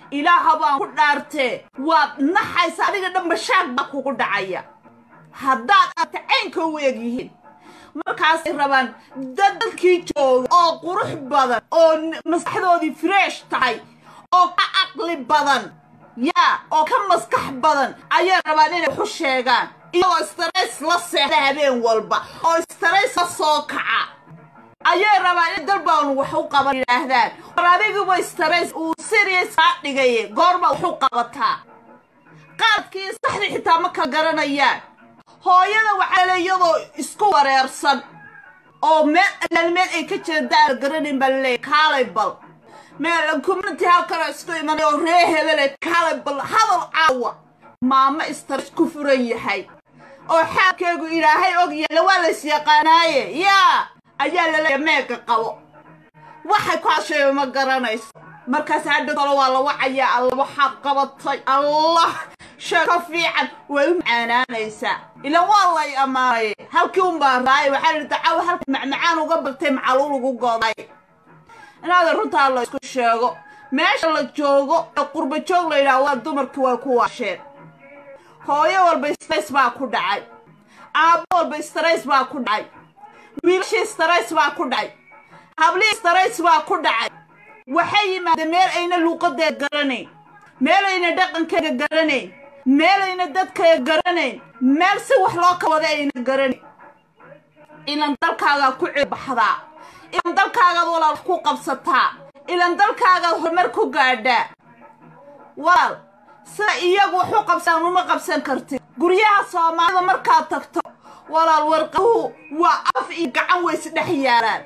ilaaha baan ku dhaartee waad naxaysa adiga dhanba shaag baa kugu dhacaya haddaad aadta caynka u eg yihiin markaasay rabaan dad dadkii jooga oo qurux badan oo maskaxdoodii fresh tahay oo ka caqli badan yaa oo ka maskax badan ayay rabaan inay waxu sheegaan iyagoo stress la seexda habeen walba oo stress la soo kaca ayay rabaan in dalbaan wax u qaban yidhaahdaan war adiguba stress uu serious kaa dhigaye goorma wax u qabataa qaadkii saxdii xitaa ma kala garanayaan hooyada waxaa le iyadoo isku wareersan oo meel alaal meel ay ka jeedaan garanayn baa laleeyahy kaalay bal meel community halkanoo isku imanay oo ree hebele kaalay bal hadal caawa maamo stress ku furan yahay oo xaalkeegu ilaahay og yaalla waa lays yaqaanaaye yaa ayaa laleeya meega qabo waxay ku hasheeyo ma garanayso markaas hadha kale waa la wacayaa alla waxaad qabatay allah sheeko fiican way u macaanaanaysaa ilan waa lay ammaanaye halkii unbaa raaya waxaa la dacawa halka macmacaan uga baltay macaluul ugu goday inaada runtaa la isku sheego meesha la joogo ee qurba joog la yidhaha waa dumarkii way ku waasheen hooyo walba stress baa ku dhacay aabbo walba stress baa ku dhacay wiilashii stress baa ku dhacay hablihii stress baa ku dhacay waxay yimaadeen meel ayna luuqadeed garanayn meel ayna dhaqankeeda garanayn meel ayna dadkeeda garanayn meel si wax loo kawada ayna garanayn ilan dalkaagaa ku ceebaxdaa ilan dalkaagaad walaal wax ku qabsataa ilan dalkaagaad horumar ku gaadhaa walaal sida iyagu wax u qabsaan uma qabsan kartid guryaha soomaalida markaad tagto walaal warqaduhu waa af iyo gacan way isdhex yaalaan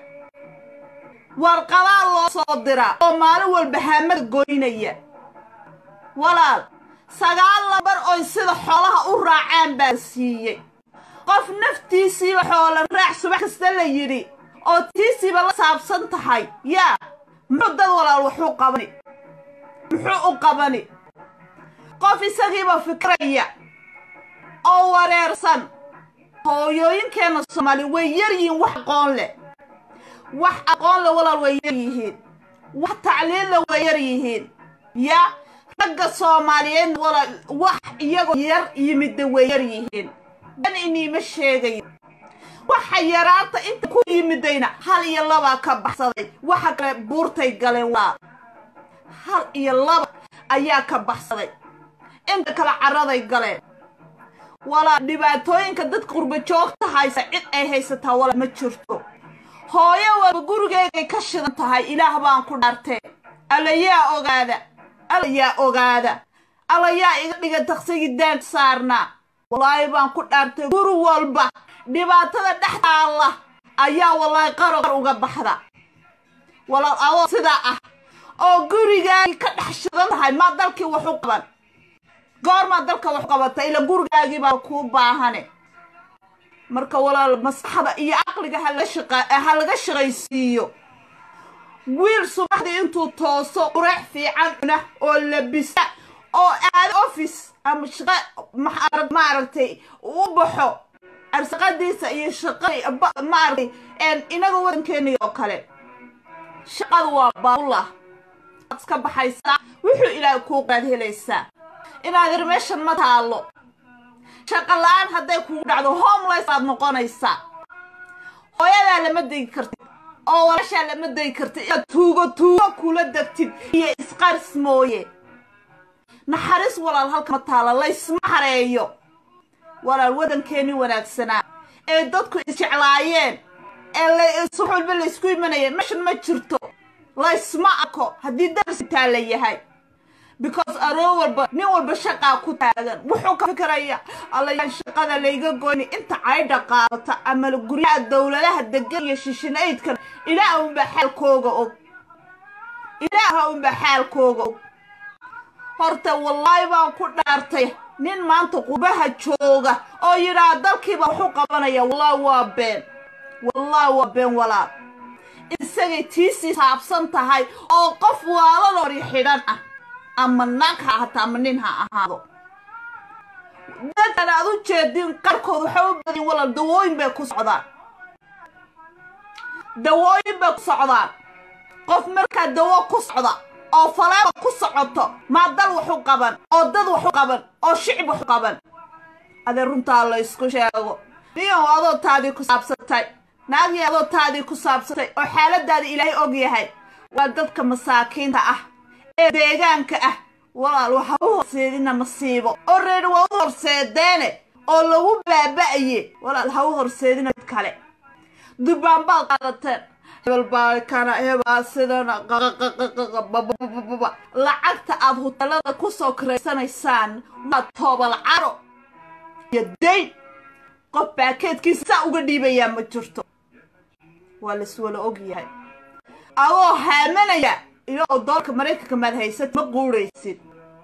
warqadaa loo soo diraa oo maalin walba haamada goynaya walaal sagaal lambar oy sida xoolaha u raacaan baa siiyey qof naftiisiiba xoola raac subax kasta la yidhi oo tiisiiba la saabsan tahay yaa muxuu dad walaal waxu qabani muxuu u qabani qof isagiiba fikraya oo wareersan hooyooyinkeenna soomaali way yar yihiin wax aqoon leh wax aqoon le walaal way yar yihiin wax tacliinle way yar yihiin yaa ragga soomaaliyeed walaal wax iyagoo yar yimidda way yar yihiin dan iniima sheegayo waxa yaraanta inta ku yimidayna hal iyo labaa ka baxsaday waxa kale buurtay galeen walaal hal iyo laba ayaa ka baxsaday inta kale carraday galeen walaal dhibaatooyinka dadka qurba joogta haysa cid ay haysataa walaal ma jirto hooyo walba gurigeegay ka shidan tahay ilaah baan ku dhaartee alla yaa ogaada alla yaa ogaada alla yaa iga dhiga taqsigii daag saarnaa wallaahi baan ku dhaartay guri walba dhibaatada dhex taalla ayaa wallaahi qaro qar uga baxda walaal adoo sidaa ah oo gurigaagii ka dhex shidan tahay maa dalkii wax u qaban goormaa dalka wax qabata ila gurigaagii baa kuu baahane marka walaal maskaxda iyo caqliga ha laga shaqaysiiyo wiil subaxdii intuu tooso qureex fiican cuna oo labisa oo aado office ama shaqa maaragtay u baxo arsaqadiisa iyo shaqada maaragtay inaga wadankeeni oo kale shaqadu waa baabullah waad iska baxaysaa wuxuu ilaahay kuu qaad helaysaa inaad ir meeshan ma taallo shaqa la-aan hadday kugu dhacdo homeless baad noqonaysaa hooyadaa lama degi kartid oo walaashaa lama degi kartid inaad tuugo tuugo kula degtid iyo isqaris mooye naxariis walaal halka ma taalla laysma hareeyo walaal waddankeennii wanaagsanaa ee dadku isjeclaayeen ee subax walba laysku imanayeen meshan ma jirto laysma arko haddii darsi taa la yahay because aroo walba nin walba shaqaa ku taagan wuxuu ka fikiraya allayaan shaqada layga goyni inta caydha qaadata ama guryaha dowladaha degan iyo shishinaydkan ilaah unbaa xaalkooga og ilaaha unbaa xaalkooga og horta wallaahi baan ku dhaartay nin maanta qubaha jooga oo yidhaha dalkiiba waxu qabanaya wallaahi waa been wallaahi waa been walaal isagay tiisii saabsan tahay oo qof waalalori xidhan ah ama naag ha ahaato ama nin ha ahaado dadkan aad u jeedin qarkood waxay u badin walaal dawooyin bay ku socdaan dawooyin bay ku socdaan qof markaa dawo ku socda oo faleeba ku socoto maa dal waxu qaban oo dad waxu qaban oo shicib waxu qaban adee runtaa la ysku sheego niyow adoo taadii ku saabsatay naagii adoo taadii ku saabsatay oo xaaladaada ilaahay og yahay waa dadka masaakiinta ah ee deegaanka ah walaal waxa u horseedina masiibo oo reeri waa u horseedeene oo lagu baaba'aye walaal ha u horseedina mid kale durbaan baad qaadateen hebel baa kana hebaa sidana qaqaqaqaqaqababababa lacagta aad huteelada ku soo karaysanaysaan waa toobal caro iyo dayn qof baakeedkiisa saa uga dhiibayaa ma jirto waa laiswala og yahay adoo haamanaya iyagoo doolka maraykanka maad haysad ma quuraysid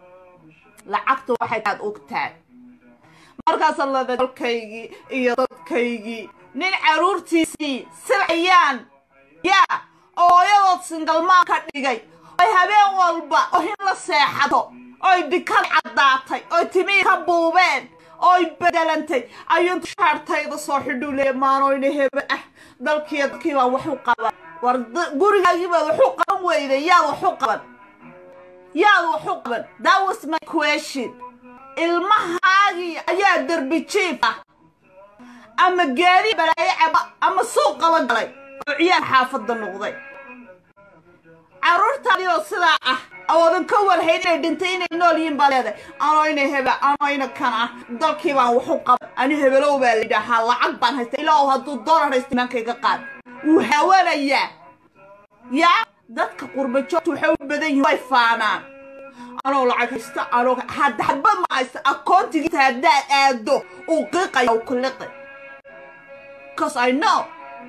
lacagta waxay aad ogtahay markaasa lada dalkaygii iyo dadkaygii nin carruurtiisii silcayaan yaa oo hooyadood singalmaan ka dhigay oy habeen walba ohin la seexato oy dhikad caddaatay oy timihii ka buubeen oy bedelantay ayuuntu shaartayda soo xidhuu leeya maanoyna hebe ah dalkiiyo dadkii baa waxu qaban war gurigaagiibaad waxu qaban weyday yaad waxu qaban yaad waxu qaban that was my question ilmahaagii ayaa derbi jiif ah ama gaadi balaayo caba ama suuq qaba galay oo ciyaar xaafadda noqday carruurtaadii oo sidaa ah awoodan ka warhayn inay dhintay inay nool yihiin baa leedahay anoyna hebe anoyna kan ah dalkii baan waxu qaban ani hebelow baa la yidhaahaa lacag baan haysta ilaa hadduu doolar haysta imaankayga qaad wuu hawanayaa yaa dadka qurba joogta waxay u badan yihin way faanaan anoo lacag haysta anoo hadda hadbad ma haysta akoontigiisa haddaad aado uu qiiqaya uu kuliqi cause i know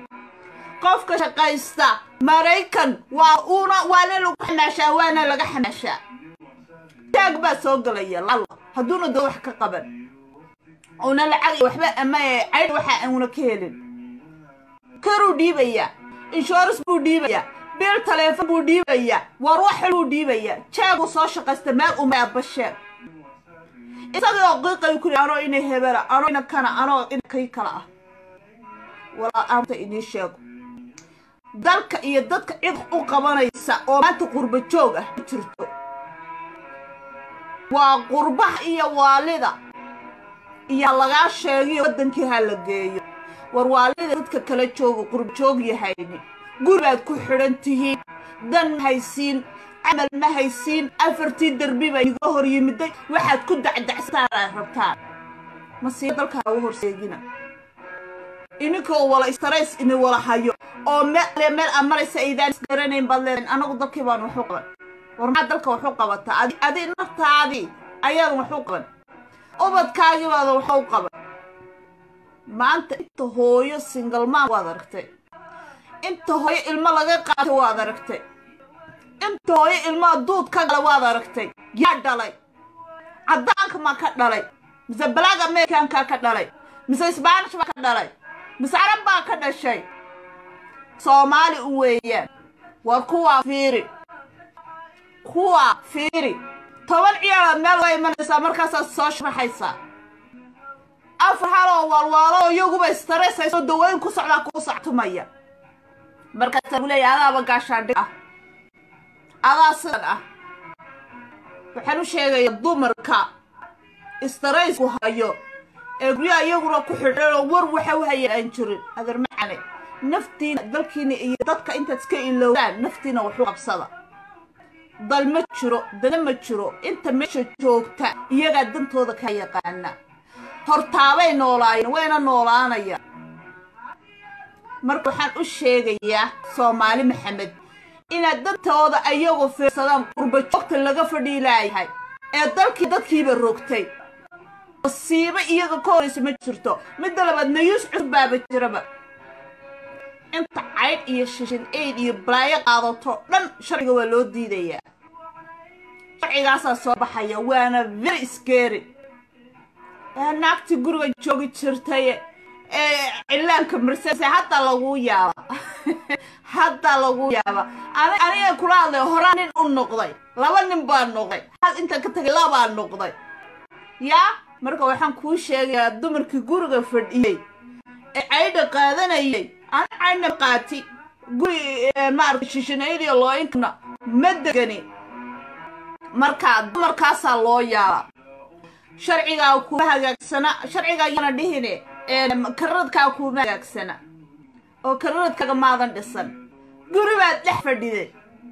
qofka shaqaysta maraykan waa uuna waana lagu xamaashaa waana laga xamaashaa taag baa soo gelaya lalo hadduuna doo wax ka qaban una lacag iyo waxba ama caydh waxa uuna ka helin karuu dhiibayaa inshurans buu dhiibayaa bil taleefon buu dhiibayaa war wax buu dhiibayaa jaaguu soo shaqaysta meel uma abasheeg isagii oo qiiqay kuri anoo ina hebela anoo ina kana anoo ina kay kala ah walaa aanta idiin sheego dalka iyo dadka cid u qabanaysa oo maanta qurba joog ah ma jirto waa qurbaha iyo waalida iyo lagaa sheegiyo waddankii ha la geeyo war waalida dadka kala jooga qurba joog yahayni guribaad ku xidhan tihiin dan ma haysiin camal ma haysiin afartii derbi baa iga hor yimiday waxaad ku dacdacsataan aad rabtaan masiibo dalka ha u horseegina ininkoo wala istarays ini wala hayo oo meel meel aad maraysa aydaan isgaranayn baad leedahin anagu dalkii baan waxu qaban war maxaad dalka waxu qabataa adi adi naftaadii ayaadan waxu qaban ubadkaagii baada waxu qaban maanta inta hooyo singalmaan waad aragtay inta hooyo ilmo laga qaatay waad aragtay inta hooyo ilmaa duud ka gala waad aragtay yaa dhalay caddaanka maa ka dhalay mise black americankaa ka dhalay mise sbaanish baa ka dhalay mise carab baa ka dhashay soomaali u weeyaan war kuwaa fiiri kuwaa fiiri toban ciyaaraad meel waa imanaysaa markaasaad soo sharaxaysaa afar haloo waalwaalo oo iyaguba istaraysayso dawooyin ku socdaa kuu sactumaya markaasaa ku leeyahay adaaba gaashaandhig ah adaa sidan ah waxaan u sheegayaa dumarka istaraysku hayo ee guryaha iyaguna ku xidhanoo war waxa u hayeen aan jirin adeer macane naftiina dalkiina iyo dadka intaad iska ilowdaan naftiina waxu qabsada dal ma jiro dana ma jiro inta meesha joogta iyagaa dantooda ka yaqaana hortaabay noolaayeen wayna noolaanaya marka waxaan u sheegayaa soomaali maxamed inaad dantooda ayagoo fiirsadaan qurba joogta laga fadhii laayahay ee dalkii dadkiiba rogtay masiibo iyaga ka horaysa ma jirto midda labaad nayuus cusub baaba jiraba inta caydh iyo shishin aid iyo balaayo qaadato dhan sharciga waa loo diidayaa sharcigaasaa soo baxaya waana very scary naagtii guriga joogi jirtay ee cillaanka marsase hadda laguu yaaba hadda laguu yaaba aniga kula hadlay horaa nin u noqday laba nin baa noqday hal intaan ka tagay labaa noqday yaa marka waxaan kuu sheegayaa dumarkii guriga fadhiyey ee caydha qaadanayay ana caydhna qaati guri maarata shishinaydiyo looyinkana ma degani marka dumarkaasaa loo yaaba sharcigaa kuma hagaagsana sharcigaa yana dhihine kararadkaa kuma hagaagsana oo kararadkaga maadan dhisan guri baad dhex fadhiday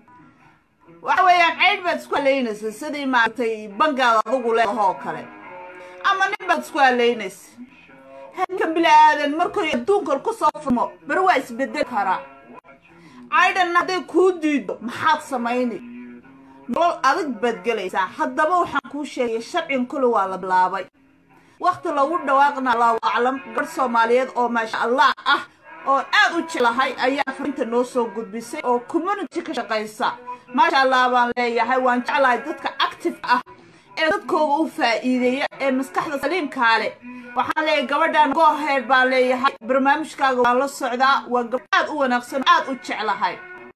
waxa weeyaan caydh baad isku haleynaysa sidii maaragtay bangaada adugu leedahoo kale ama nin baad isku haleynaysa hanka bila'aadan markuu adduunkan ku soo furmo bari waa isbedel karaa caydhanna hadday kuu diido maxaad samaynay nolol adag baad gelaysaa haddaba waxaan kuu sheegay sharcin kule waa la bilaabay wakhti lagu dhawaaqna allahu aclam garh soomaaliyeed oo maasha allah ah oon aad u jeclahay ayaa farinta noo soo gudbisay oo community ka shaqaysa maasha allah baan leeyahay waan jeclahay dadka active ah ee dadkooga u faa'iideeya ee maskaxda saliimkaa leh waxaan leeyahay gabadhan gooheed baan leeyahay barnaamijkaaga waan la socdaa waa gabadh aad u wanaagsan aad u jeclahay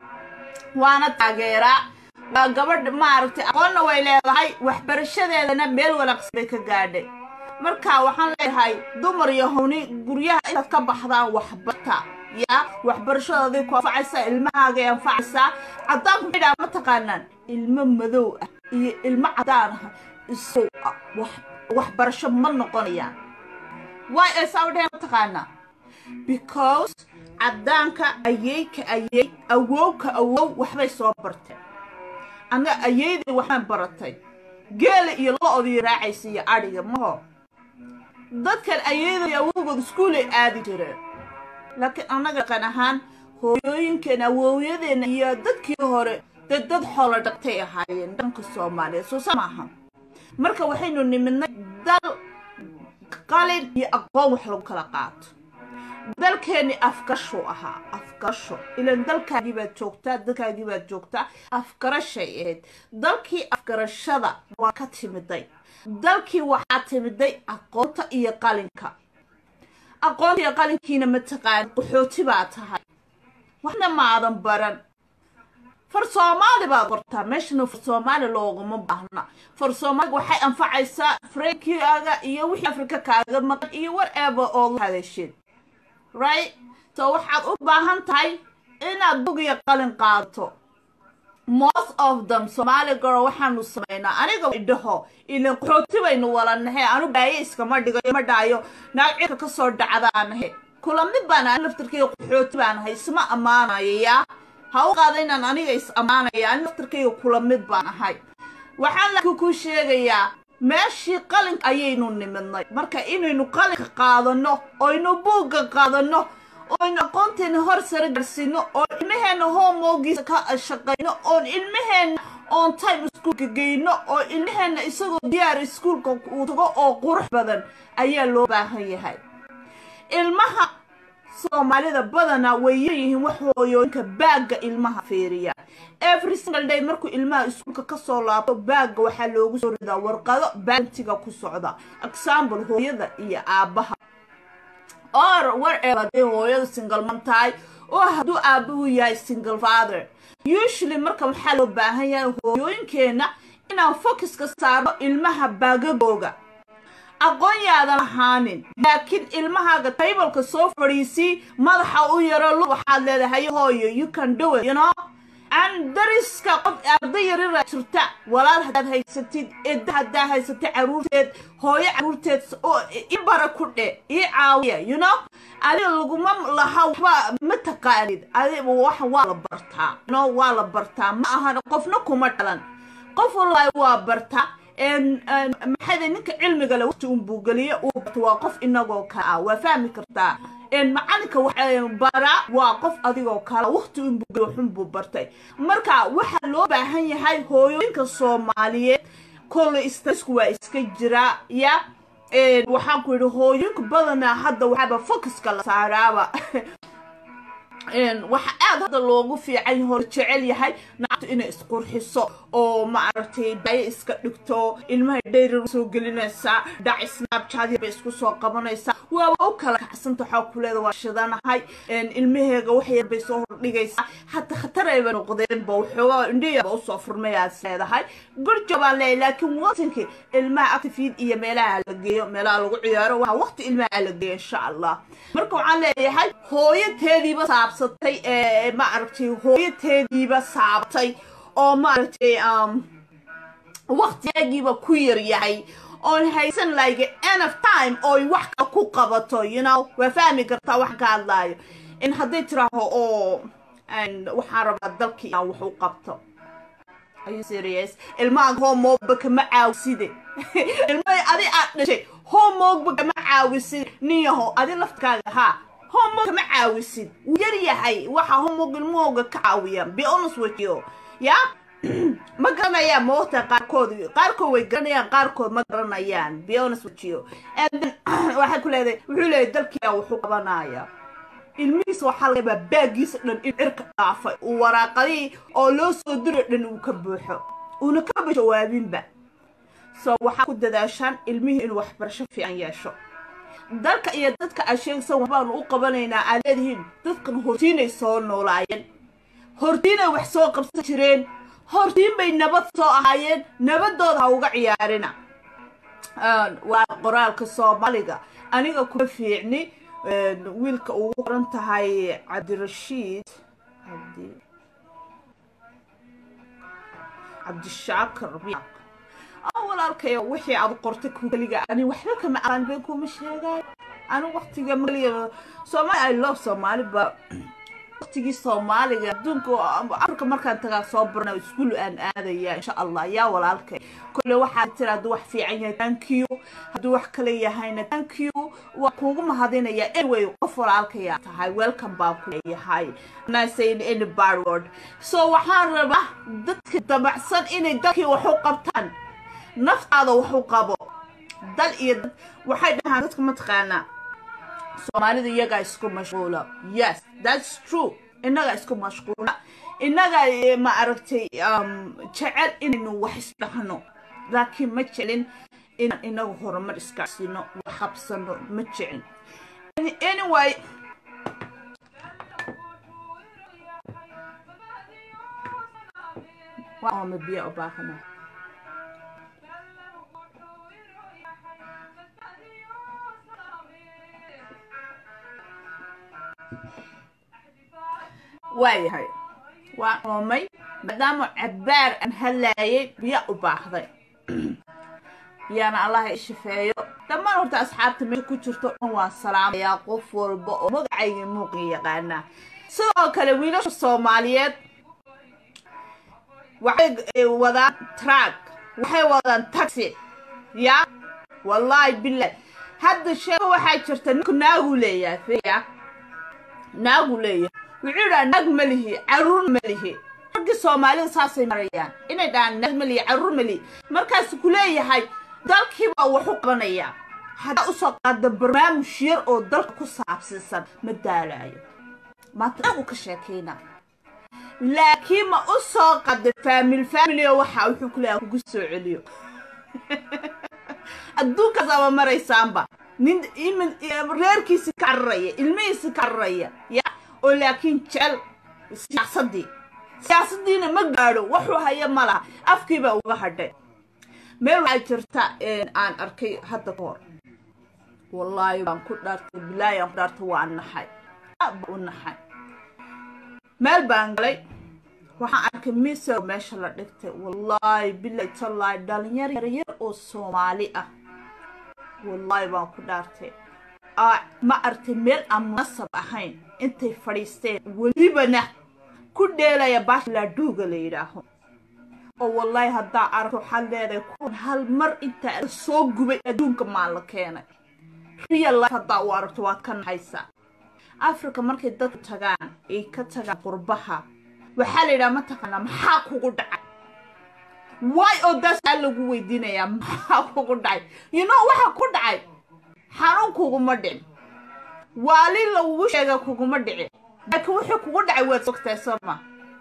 waana taageeraa waa gabadh maaragtay aqoonna way leedahay waxbarashadeedana meel wanaagsan bay ka gaadhay marka waxaan leeyahay dumar iyo hawni guryaha inaad ka baxdaan waxbarta yaa waxbarashadooday ku anfacaysaa ilmahaagay anfacaysaa caddaanku maxay dhaha ma taqaanaan ilmo madow ah iyo ilmo caddaan ah isow waxbarasho ma noqonayaan way ay saa u dhaheen ma taqaanaa because caddaanka ayeyka ayey awowka awow waxbay soo barteen annaga ayeydii waxbaan baratay geela iyo lo-odii raacaysa iyo adhiga maho dadkan ayeyda iyo awowgood iskuulay aadi jireen laakiin annaga dhaqan ahaan hooyooyinkeena awowyadeenna iyo dadkii hore dee dad xoolo dhaqtay ahaayeen dhanka soomaaliyeed soo sa maaha marka waxaynu nimidnay dal qalin iyo aqoon wax lagu kala qaato dalkeenni afgarashuu ahaa afgarasho ilan dalkaagii baad joogtaa dalkaagii baad joogtaa afgarashay ahayd dalkii afgarashada waa ka timiday dalkii waxaa timiday aqoonta iyo qalinka aqoonta iyo qalinkiina mataqaan qaxooti baa tahay waxna maadan baran far soomaali baad qortaa meeshana far soomaali loogama baahna far soomaaliga waxay anfacaysaa frankiaaga iyo wixii afrika kaaga maqan iyo whatever ood hadasheen right so waxaad u baahan tahay inaad bugiya qalin qaadato most of them somaali girl waxaanu samaynaa aniga idhaho ilan qaxooti baynu walanahe anu baaye iskama dhigayo ma dhaayo naag cirka ka soo dhacdaanahe kula mid baan ani laftarkayga qaxooti baanahay isma ammaanayo yaa ha u qaada inaan aniga is ammaanaya ani laftarkayga kula mid baan ahay waxaan laakiin kuu sheegayaa meeshii qalinka ayaynu nimidnay marka inaynu qalinka qaadanno oynu buugga qaadanno oynu aqoonteena hor sare garsiino oo ilmaheenna hoomoogiisa ka shaqayno oon ilmaheenna on time iskuulka geyno oo ilmaheenna isagoo diyaar iskuulka uu tago oo qurux badan ayaa loo baahan yahay ilmaha soomaalida badanaa way yaryihiin wax hooyooyinka baagga ilmaha fiiriya every single day markuu ilmaha iskuulka kasoo laabto baagga waxaa loogu soo ridaa warqado baantiga ku socda example hooyada iyo aabbaha or whatever haday hooyada single man tahay oo hadduu aabbuhu yahay single father usually marka waxaa loo baahan yahay hooyooyinkeenna inaan focuska saarno ilmaha baagagooga aqoon yaadan ahaanin laakiin ilmahaaga taybalka soo fadhiisii madaxa u yaro lu waxaad leedahay hooyo you can do it you know aan dariska qof arday yarira jirta walaal haddaad haysatid edda haddaa haysatid caruurteed hooyo caruurteed oo i bara ku dhe ii caawiya you know adiga laguma laha waxba ma taqaanid adiga wax waa la bartaa you know waa la bartaa ma ahan qofna kuma dhalan qof walba waa bartaa maxayda ninka cilmiga le waqti unbuu geliye uu barto waa qof inagoo kale ah waa fahmi kartaa macalinka bara waa qof adigoo kale waqti unbuu geliye waxunbuu bartay marka waxaa loo baahan yahay hooyooyinka soomaaliyeed kolle stressku waa iska jiraa ya waxaan ku yidhi hooyooyinka badanaa hadda waxaaba focuska la saaraaba waxa aad hadda loogu fiican hor jecel yahay naagtu inay isqurxiso oo maaragtay daayo iska dhigto ilmaha dhayrar soo gelinaysaa dhac snabchat bay isku soo qabanaysaa waaba u kala kacsanta waxaa kuleeda waa shidanahay ilmaheega wax yar bay soo hordhigaysaa hata khatarayba noqdeenba waxoogaa indhiyaba usoo furmayaad leedahay gurjo baan leeyahay laakiin waqtinkii ilmaha actifiid iyo meelaha la geeyo meelaha lagu ciyaaro waa waqti ilmaha la geeyo insha allah marka waxaan leeyahay hooyateediiba saabsatay maaragtay hooyateediiba saabtay oo maaragtay waktiyagiiba ku yar yahay oon haysan like enough time ooy wax kale ku qabato you know waa fahmi kartaa wax ka hadlaayo in hadday tiraaho oo waxaan rabaa dalkii inaan wax u qabto are you serious ilmaha homeworkba kama caawiside ilmaha adi aad dhashay homeworkba kama caawisid niyaho adi laftkaaga haa homework kama caawisid wuu yar yahay waxa homework ilmahooga ka caawiya be honest with you ya ma garanayaan moogta qaarkood qaarkood way garanayaan qaarkood ma garanayaan be honest with you and then waxay ku leedahay wuxuu leeyahay dalkiia wuxuu qabanaya ilmihiisa waxaa laga yaabaa baagiisa dhan in cirka dhaafay uu waraaqadihii oo loo soo diro dhan uu ka buuxo uuna kaba jawaabinba so waxaa ku dadaashaan ilmihii inuu waxbarasho fiican yeesho dalka iyo dadka aad sheegsan waxbaanu u qabanaynaa aad leedihiin dadkan hortiinay soo noolaayeen hortiinay wax soo qabsan jireen hortiin bay nabad soo ahaayeen nabadooda ha uga ciyaarina waa qoraalka soomaaliga aniga kuma fiicni wiilka ugu qoran tahay cabdirashiid cabdishaakir biaq walaalkayo wixii aad qortay keliga ani waxba kama aqaan bay kuma sheegaay ani waqtiga maliya soomaali i love soomaali ba waqtigii soomaaliga adduunka afrika markaan tagaa soo barna iskuul aan aadaya insha allah yaa walaalkay kole waxaa tira hadduu wax fiican yahay thank you hadduu wax kale yahayna thank you waa kuugu mahadinaya anyway qof walaalkaya tahay welcome baan ku leeyahay nasayn any bad word so waxaan rabaa dadka dabacsan inay dalkii wax u qabtaan naftaada wax u qabo dal iyo dad waxay dhahaan dadka mataqaanaa soomaalida iyagaa isku mashquula yes that's true innagaa isku mashquula innagaa ma aragtay jecel inaynu wax isdhahno laakiin ma jeclin inaan inagu horumar iskacsino wax qabsano ma jeclin anyway waama biyo u baahana waayahay waa oomay maadaama cabbaar aan hadlaayay biyo u baahday biyaana allaha i shafeeyo dhammaan horta asxaabta meesha ku jirto dhan waan salaamayaa qof walba oo magacayga muuqiga yaqaanaa sidoo kale wiilasha soomaaliyeed waxay wadaan track waxay wadaan taxi ya wallaahi bilah hadda sheeko waxaa jirta ninku naagu leeyahay fiya naagu leeyahay wuxuu dhaha naag ma lihi caruur ma lihi raggii soomaalida saasay marayaan inay dhahaan naag ma lihi caruur ma lihi markaasu ku leeyahay dalkiibaa wax u qabanaya haddaa usoo qaada barnaamij yar oo dalka ku saabsiisan ma daalaayo maanta naagu ka sheekayna laakiin ma u soo qaada faamil faamilio waxa wuxuu ku leeyahay kugu soo celiyo adduunkaas ama maraysaanba nin reerkiisi ka cararaya ilmihiisi ka cararaya ya oo laakiin jecel siyaasadii siyaasadiina ma gaadho wuxuu haya ma laha afkiibaa uga hadhay meel waxaa jirta aan arkay hadda ka hor wallaahi baan ku dhaartay bilaahi aan ku dhaartay waa naxay aad baa u naxay meel baan galay waxaan arkay miser meesha la dhigtay wallaahi bilaahi tallaahi dhalinyar yaryar oo soomaali ah wallaahi baan ku dhaartay ma artay meel aan munasab ahayn intay fadhiisteen welibana ku dheelaya baasha laadhuuga la yidhaaho oo wallaahi haddaa aragto waxaad leedahay kuwan hal mar intaa soo gubay adduunka maan la keenay real life haddaa u aragto waad ka naxaysaa africa markay dadku tagaan ay ka tagaan qurbaha waxaa la yidhaha mataqaanaa maxaa kugu dhacay way oo daasaa lagu weydiinayaa maxaa kugu dhacay you know waxa ku dhacay xanuun kuguma dhicin waali lagugu sheega kuguma dhicin laakiin wuxuu kugu dhacay waad sogtahay sooma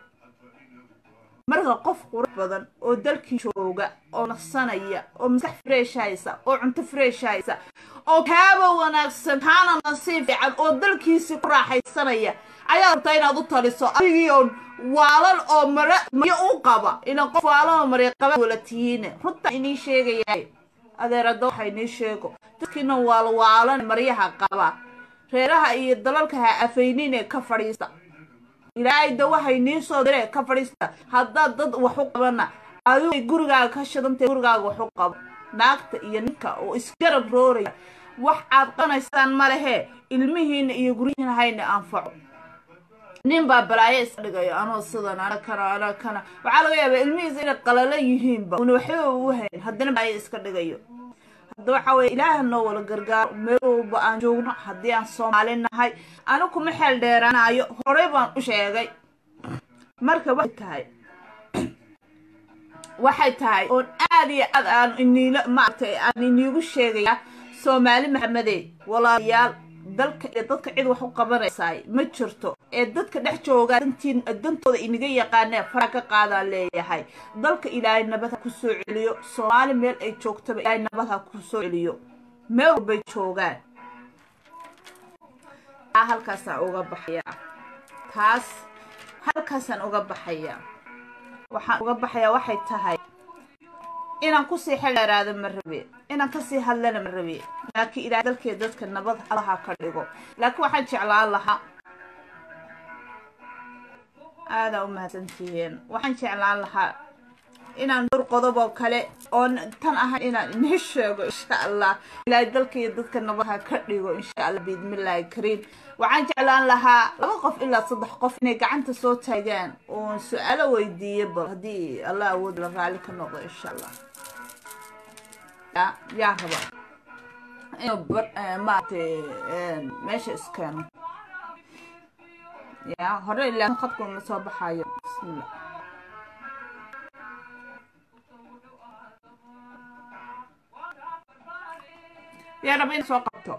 marka qof qurux badan oo dalkii jooga oo naqsanaya oo maskax fresh haysa oo cunto fresh haysa oo kaaba wanaagsan kaana nasiib fiican oo dalkiisii ku raaxaysanaya ayaa rabtaa inaad u taliso adigii oo waalan oo mare maryo u qaba ina qof waalan oo maryo qaba wala tihiine runta inii sheegayahay adeerada waxa inii sheego dadkiina waal waalan maryaha qaba reeraha iyo dalalka ha afayninee ka fadhiista ilaahay da waxay nii soo diree ka fadhiista haddaad dad wax u qabana adigu gurigaaga ka shidantay gurigaaga waxu qabo naagta iyo ninka oo isgarab rooraya wax aad qanaysaan ma lehe ilmihiina iyo guryihiina hayna anfaco nin baa balaayo iska dhigayo anoo sidan ana kana ana kana waxaa laga yaabaa ilmihiisa inay qalalo yihiinba una waxba u hayn haddana balaayo iska dhigayo hadda waxaa weye ilaaha noo wala gargaaro meel walba aan joogno haddii aan soomaali nahay anu kuma xeel dheeraanayo horey baan u sheegay marka waxay tahay waxay tahay oon aad iyo aad aan iniila maaragtay aan iniigu sheegayaa soomaali maxamedey walaalayaal dalka iyo dadka cid wax u qabanaysaay ma jirto ee dadka dhex joogaa dantiin dantooda inaga yaqaanee fara ka qaadaan leeyahay dalka ilaahay nabad ha ku soo celiyo soomaali meel ay joogtaba ilaahay nabad ha ku soo celiyo meel walbay joogaan taa halkaasaan uga baxayaa taas halkaasaan uga baxayaa waxaan uga baxayaa waxay tahay inaan kusii xeldheeraado ma rabe inaan kasii hadlana ma rabe laakiin ilaahay dalkeeda dadka nabad allaha ka dhigo laakiin waxaan jeclaan lahaa aadaa u mahadsantihiin waxaan jeclaan lahaa inaan dhowr qodob oo kale oon tan ahayn inaan inii sheego insha allah ilaahay dalkaiyo dadka nabadha ka dhigo insha allah biidmillaahi kariim waxaan jeclaan lahaa laba qof ilaa saddex qof inay gacanta soo taagaan oon su-aalo weydiiyo bal haddii allah awood la raali ka noqdo insha allah yaa raba inuu maaragtay meesha iskeeno ya hore ilaa khadku ma soo baxayo bismillah yaa raba in soo qabto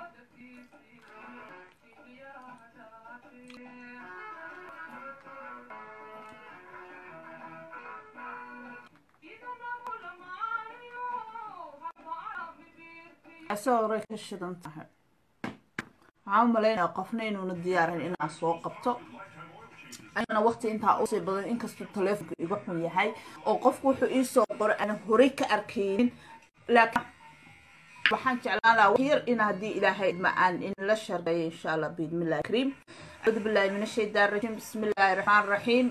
asoo horay ka shidan tahay waxaan u malaynaya qofna inuuna diyaarin inaan soo qabto anigana waqti intaa usii badan inkastuu taleefonka iga xun yahay oo qofku wuxuu iisoo qoray aanan horey ka arkaynin laakiin waxaan jeclaan lahaa yar in haddii ilaahay ma aan inla shargeeyo insha allah biidmillahi kariim acuudu billahi min ashaytaan rajiim bismi illaahi raxmaan raxiim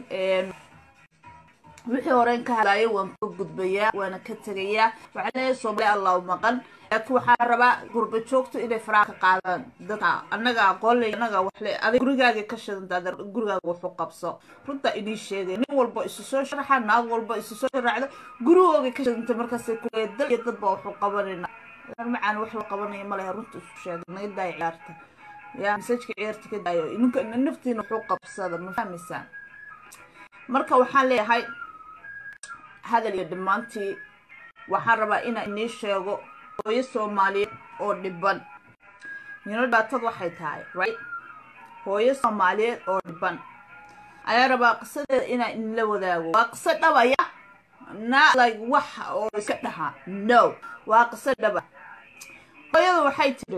wixii horeyn ka hadlayo waan ka gudbayaa waana ka tegayaa waxaan leeyahay soomaali allahu maqan laakiin waxaan rabaa gurba joogto inay faraha ka qaadaan dadka annaga aqoonley annaga waxle adig gurigaaga ka shidantaada gurigaaga wuxuu qabso runta inii sheegay nin walba isu soo sharaxa naag walba isu soo sharaxdo gurigooga ka shidanta markaasay kuleeya dal iyo dadba wuxuu qabanayna macaan wax la qabanaya malehe runta isu sheegay naga daaya ciyaarta yaa masajka ciyaarta ka daayo ninka naftiina wuxuu qabsada ma fahmaysaan marka waxaan leeyahay hadal iyo dhammaantii waxaan rabaa inaan inii sheego hooyo soomaaliyeed oo dhiban nino dhibaatad waxay tahay right hooyo soomaaliyeed oo dhiban ayaa rabaa qisadeeda inaan inla wadaago waa qiso dhabaya na like wax oo iska dhaha no waa qiso dhaba hooyadu waxay tiri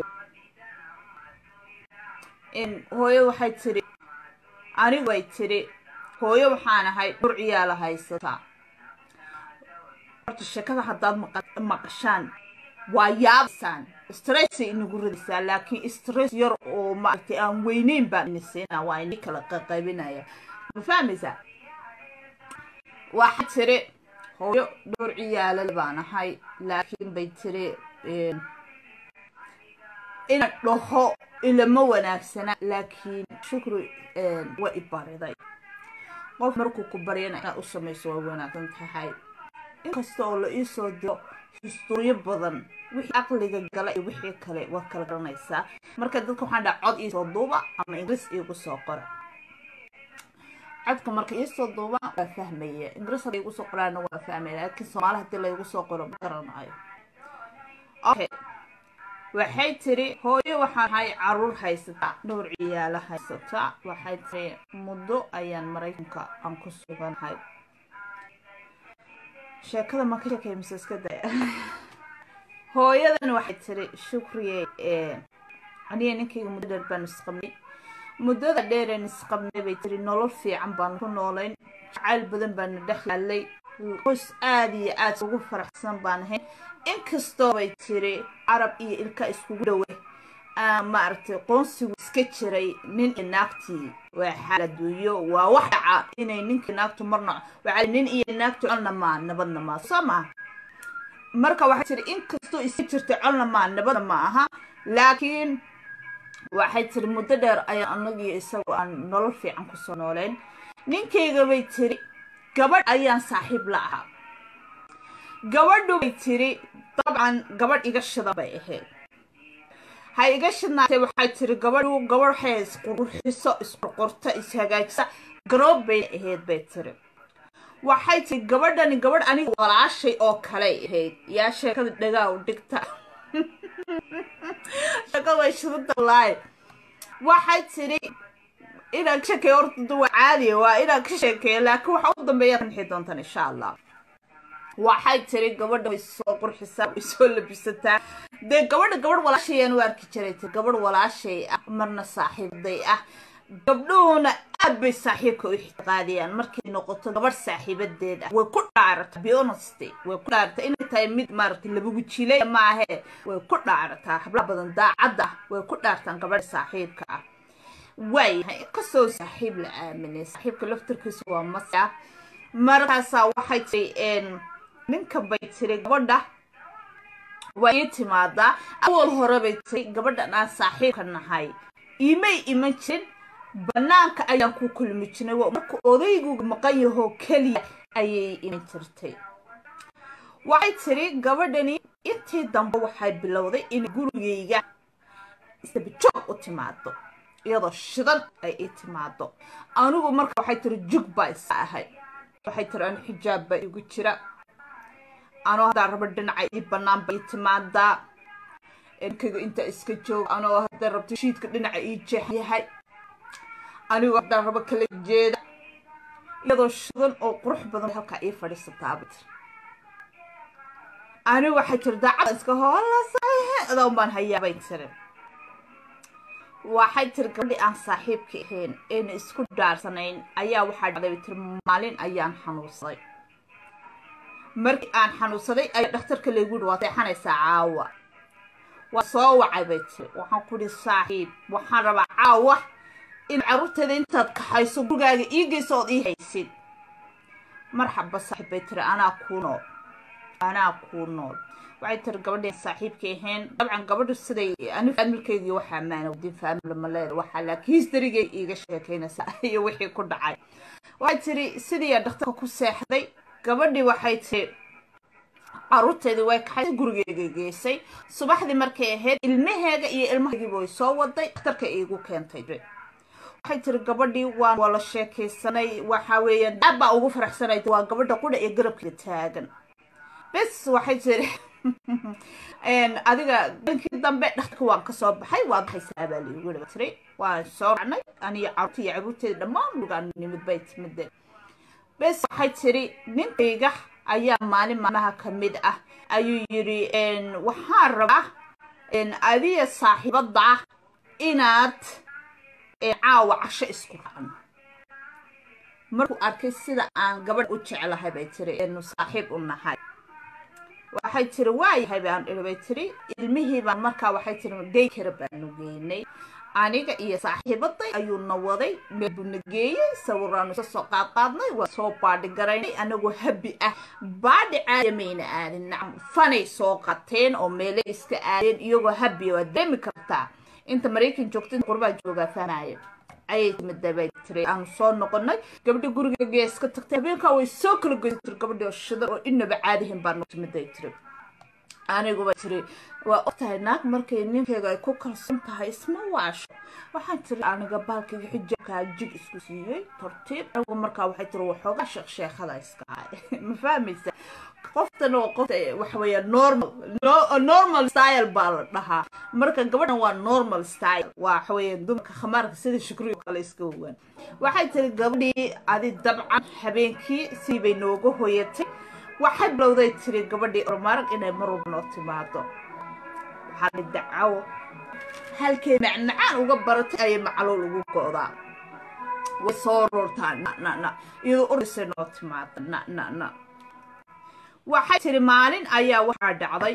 in hooyo waxay tiri anigu ay tiri hooyo waxaan ahay dhur ciyaala haysataa horta sheekada haddaad maqashaan waa yaabaysaan stressay inagu ridaysaa laakiin stress yar oo maaragtay aan weyneyn baan ini siinaa waa ini kala qaqaybinaya ma fahmaysaa waxaa tiri hooyo dhowr ciyaalal baan ahay laakiin bay tiri ina dhaho ilama wanaagsana laakiin shukri waa i bariday qof markuu ku baryana inaad u samayso waa wanaagsan tahay inkasta oo la iisoo diro historiyo badan wixii aqliga gala iyo wixii kale waad kala garanaysaa marka dadka waxaan dhaha cod iisoo duuba ama ingiriis iigu soo qora codka marka iisoo duuba waa fahmaya ingiriis hadda igu soo qoraana waa fahmaya laakiin soomaali hadii laygu soo qoro ma garanayo okay waxay tiri hooyo waxaan ahay caruur haysataa dhowr ciyaalo haysataa waxay tiri muddo ayaan maraykanka aan ku suganahay sheekada ma ka sheekay mise iska daya hooyadan waxay tiri shukriye aniga ninkayga muddo dheer baan isqabnay muddada dheereen isqabnay bay tiri nolol fiican baan ku noolayn jacayl badan baana dhex yaalay qoys aada iyo aad ugu faraxsan baan ahayn inkastoo bay tiri carab iyo ilka iskugu dhowe maaragtay qoonsigu iska jiray nin iyo naagtii waa xaaladuuyo waa wax dhaca inay ninka naagtu marna waxaa nin iyo naagtu colna maa nabadna maa soo maa marka waxay tiri inkastoo iska jirtay colna maa nabadna ma aha laakiin waxay tiri muddo dheer ayaa anagii isagu aan nolol fiican kusoo nooleyn ninkayga bay tiri gabadh ayaan saaxiib la ahaa gabadhu bay tiri dabcan gabadh iga shidan bay ahayd ha iga shidnaatay waxay tiri gabadhu gabadh waxay isqurxiso isqurqurto ishagaajisa garoob bay ahayd bay tiri waxay tiri gabadhani gabadh aniga walaashay oo kaley ahayd yaa sheekada dhagaa u dhigta sheekada way shidanta wallaahi waxay tiri inaan ka sheekeeyo horta waa caadiya waa inaan ka sheekeeyo laakiin waxa u dambeeya kanxi doontaan insha allah waxay tiri gabadha way soo qurxisaa way soo labisataa dee gabadha gabadh walaashayaan u arki jiray ti gabadh walaashay ah marna saaxiibday ah gabdhuhuna aad bay saaxiibka u ixtiqaadiyaan markay noqoto gabadh saaxiibadeed ah way ku dhaarata bionesty way ku dhaarata inay tahay mid maaragtay labagu jilay maahee way ku dhaarataa hablaha badan daacadda way ku dhaartaan gabadha saaxiibka ah waayahay inkastoo saaxiib la aaminay saaxiibka laftarkiisa waa masa markaasaa waxay tiri ninka bay tiri gabadha waa ii timaadaa awal hore bay tiri gabadhan aan saaxiibka nahay imay iman jirin banaanka ayaan ku kulmi jirnay marka odaygu maqan yahoo keliya ayay iman jirtay waxay tiri gabadhani intii dambe waxay bilowday in gurigayga isabajoog u timaado iyadoo shidan ay ii timaado anigu marka waxay tiri jug baa isa ahay waxay tiri anu xijaab baa igu jira anoo haddaa rabo dhinaca ii bannaan ba ii timaadaa ninkayga intaa iska jooga anoo haddaa rabto shiidka dhinaca ii jeex yahay anigoo haddaa rabo kala jeeda iyadoo shidan oo qurux badan halkaa ii fadhiisataaba tiri anigu waxay tiri daacada iska hoolasadan baan hayaabay tiri waxay tiri gabadhii aan saaxiibka ahayn eena isku dhaarsanayn ayaa waxaa dhacday tiri maalin ayaan xanuunsaday markii aan xanuunsaday ayaa dhakhtarka laygu yihi waa seexanaysaa caawa waa soo wacay bay tiri waxaan ku ihi saaxiib waxaan rabaa caawa in carruurteeda intaad kaxayso gurigaaga ii geyso ood ii haysid marxaba saaxiib bay tiri anaa kuu nool anaa kuu nool waxay tiri gabadhii saaxiibkay ahayn dabcan gabadhu siday ani faamilkeygii waxaa maana wadin faamil maleed waxaa laakiin historygay iiga sheekaynaysaa iyo wixii ku dhacay waxay tiri sidii dhakhtarka ku seexday gabadhii waxay tiri caruurteedii way kaxay gurigeyga geysay subaxdii markay ahayd ilmaheega iyo ilmahaygiiba way soo waday dhakhtarka iigu keentay waxay tiri gabadhii waan wala sheekaysanay waxa weeyaan aad baa ugu faraxsanay waa gabadha qudha ee garabkeeda taagan bes waxay tiri adiga dankii dambe dhakhtarka waan kasoo baxay waa baxaysaa baa laigu yidhi tiri waan soo racnay aniyo caruurta iyo caruurteeda dhammaan lugaan nimid bay timide bes waxay tiri ninkayga ayaa maalin maalmaha ka mid ah ayuu yidhi waxaan rabaa adiga saaxiibadda ah inaad caawa casho isku raacno markuu arkay sida aan gabadh u jeclahay bay tiri enu saaxiib u nahay waxay tiri waayahay baan idhi bay tiri ilmihii baan markaa waxay tiri gey kara baanu geynay aniga iyo saaxiibaday ayuuna waday meel buuna geeyey sawiraanu isa soo qaadqaadnay waa soo baadhi garaynay anagoo habi ah baadhi caadiya mayna aadin nacam fanay soo qateen oo meele iska aadeen iyagoo habiya waa dareemi kartaa inta maraykan joogta qurbaa joogaa fahmaayo ayay timida bay tiri aanu soo noqonay gabadhi gurigeega iska tagtay habeenkaa way soo kala goysa tiri gabadhi oo shidan oo inaba caadihin baa noo timiday tiri aniguba tiri waa ogtahay naag markay ninkeyga ay ku kalsoon tahay isma waasho waxaan tiri aniga baalkayga xijaabkaa jig isku siiyey tartiib anigu markaa waxay tiri waxoogaa sheekh sheekhada iska hay ma fahmaysa qoftan oo qof waxaweeya normal normal style baa la dhahaa marka gabadhan waa normal style waa waxaweeya dumarka khamaarka sida shukriyo kale iska ogaan waxay tiri gabadhii adi dabcan habeenkii sii bay nooga hoyatay waxay bilowday tiri gabadhii ormaarag inay mar walba noo timaado waxaa dacawo halkay macmacaan uga baratay ayay macluul ugu go'daa way soo roortaa na na na iyadoo ordisay noo timaada na na na waxay tiri maalin ayaa waxaa dhacday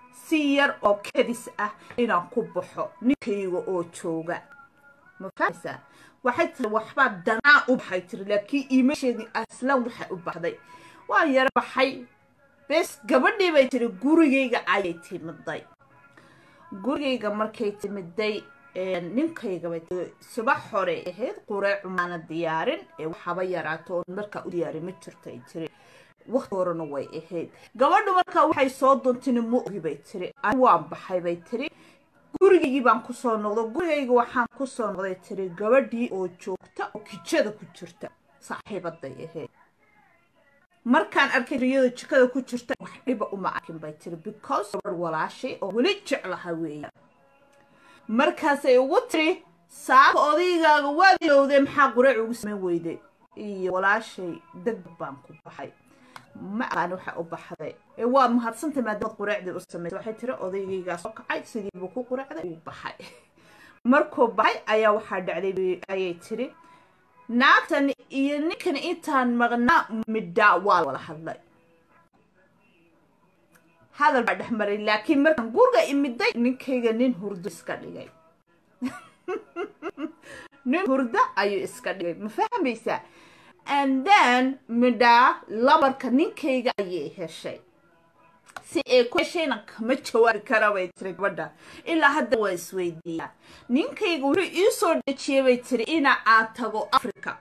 si yar oo kadis ah inaan ku baxo ninkayga oo jooga ma fahmaysaa waxay tiri waxbaa danaa u baxay tiri laakiin iima sheegin aslan waxay u baxday waa yara baxay bes gabadhii bay tiri gurigayga ayay timiday gurigayga markay timiday ninkayga bay tiri subax hore ahayd qureecu maana diyaarin ee waxaba yaraato oon markaa u diyaarin ma jirto ay tiri waqti horena way ahayd gabadhu markaa waxay soo duntini ma ogi bay tiri ani waan baxay bay tiri gurigaygii baan kusoo noqdo gurigayga waxaan kusoo noqday tiri gabadhii oo joogta oo kijada ku jirta saaxiibaday ahayd markaan arkay riyada jikada ku jirta wax dhiba uma arkin bay tiri because gabar walaashay oo weli jeclaha weeya markaasay ugu tiri saaka odaygaaga waad ilowdee maxaa qureec ugu samayn weyday iyo walaashay degdeg baan ku baxay ma aqaani waxa u baxday ee waa mahadsantay maadaamad qureecdii u samaysay waxay tiri odaygaygaa soo kacay sidiibuu ku qureecday uu baxay markuu baxay ayaa waxaa dhacday ayay tiri naagtan iyo ninkan intaan maqnaa midhaa waa wala hadlay hadal baa dhex maray laakiin markaan guriga imiday ninkayga nin hurdo iska dhigay nin hurdo ayuu iska dhigay ma fahmaysaa and then midhaa labarka ninkayga ayay heshay si ay ku heshayna kama jawaabi kara bay tiri gabadha ilaa hadda waa isweydiiyaa ninkayga wuxuu ii soo dejiyey bay tiri ina aan tago africa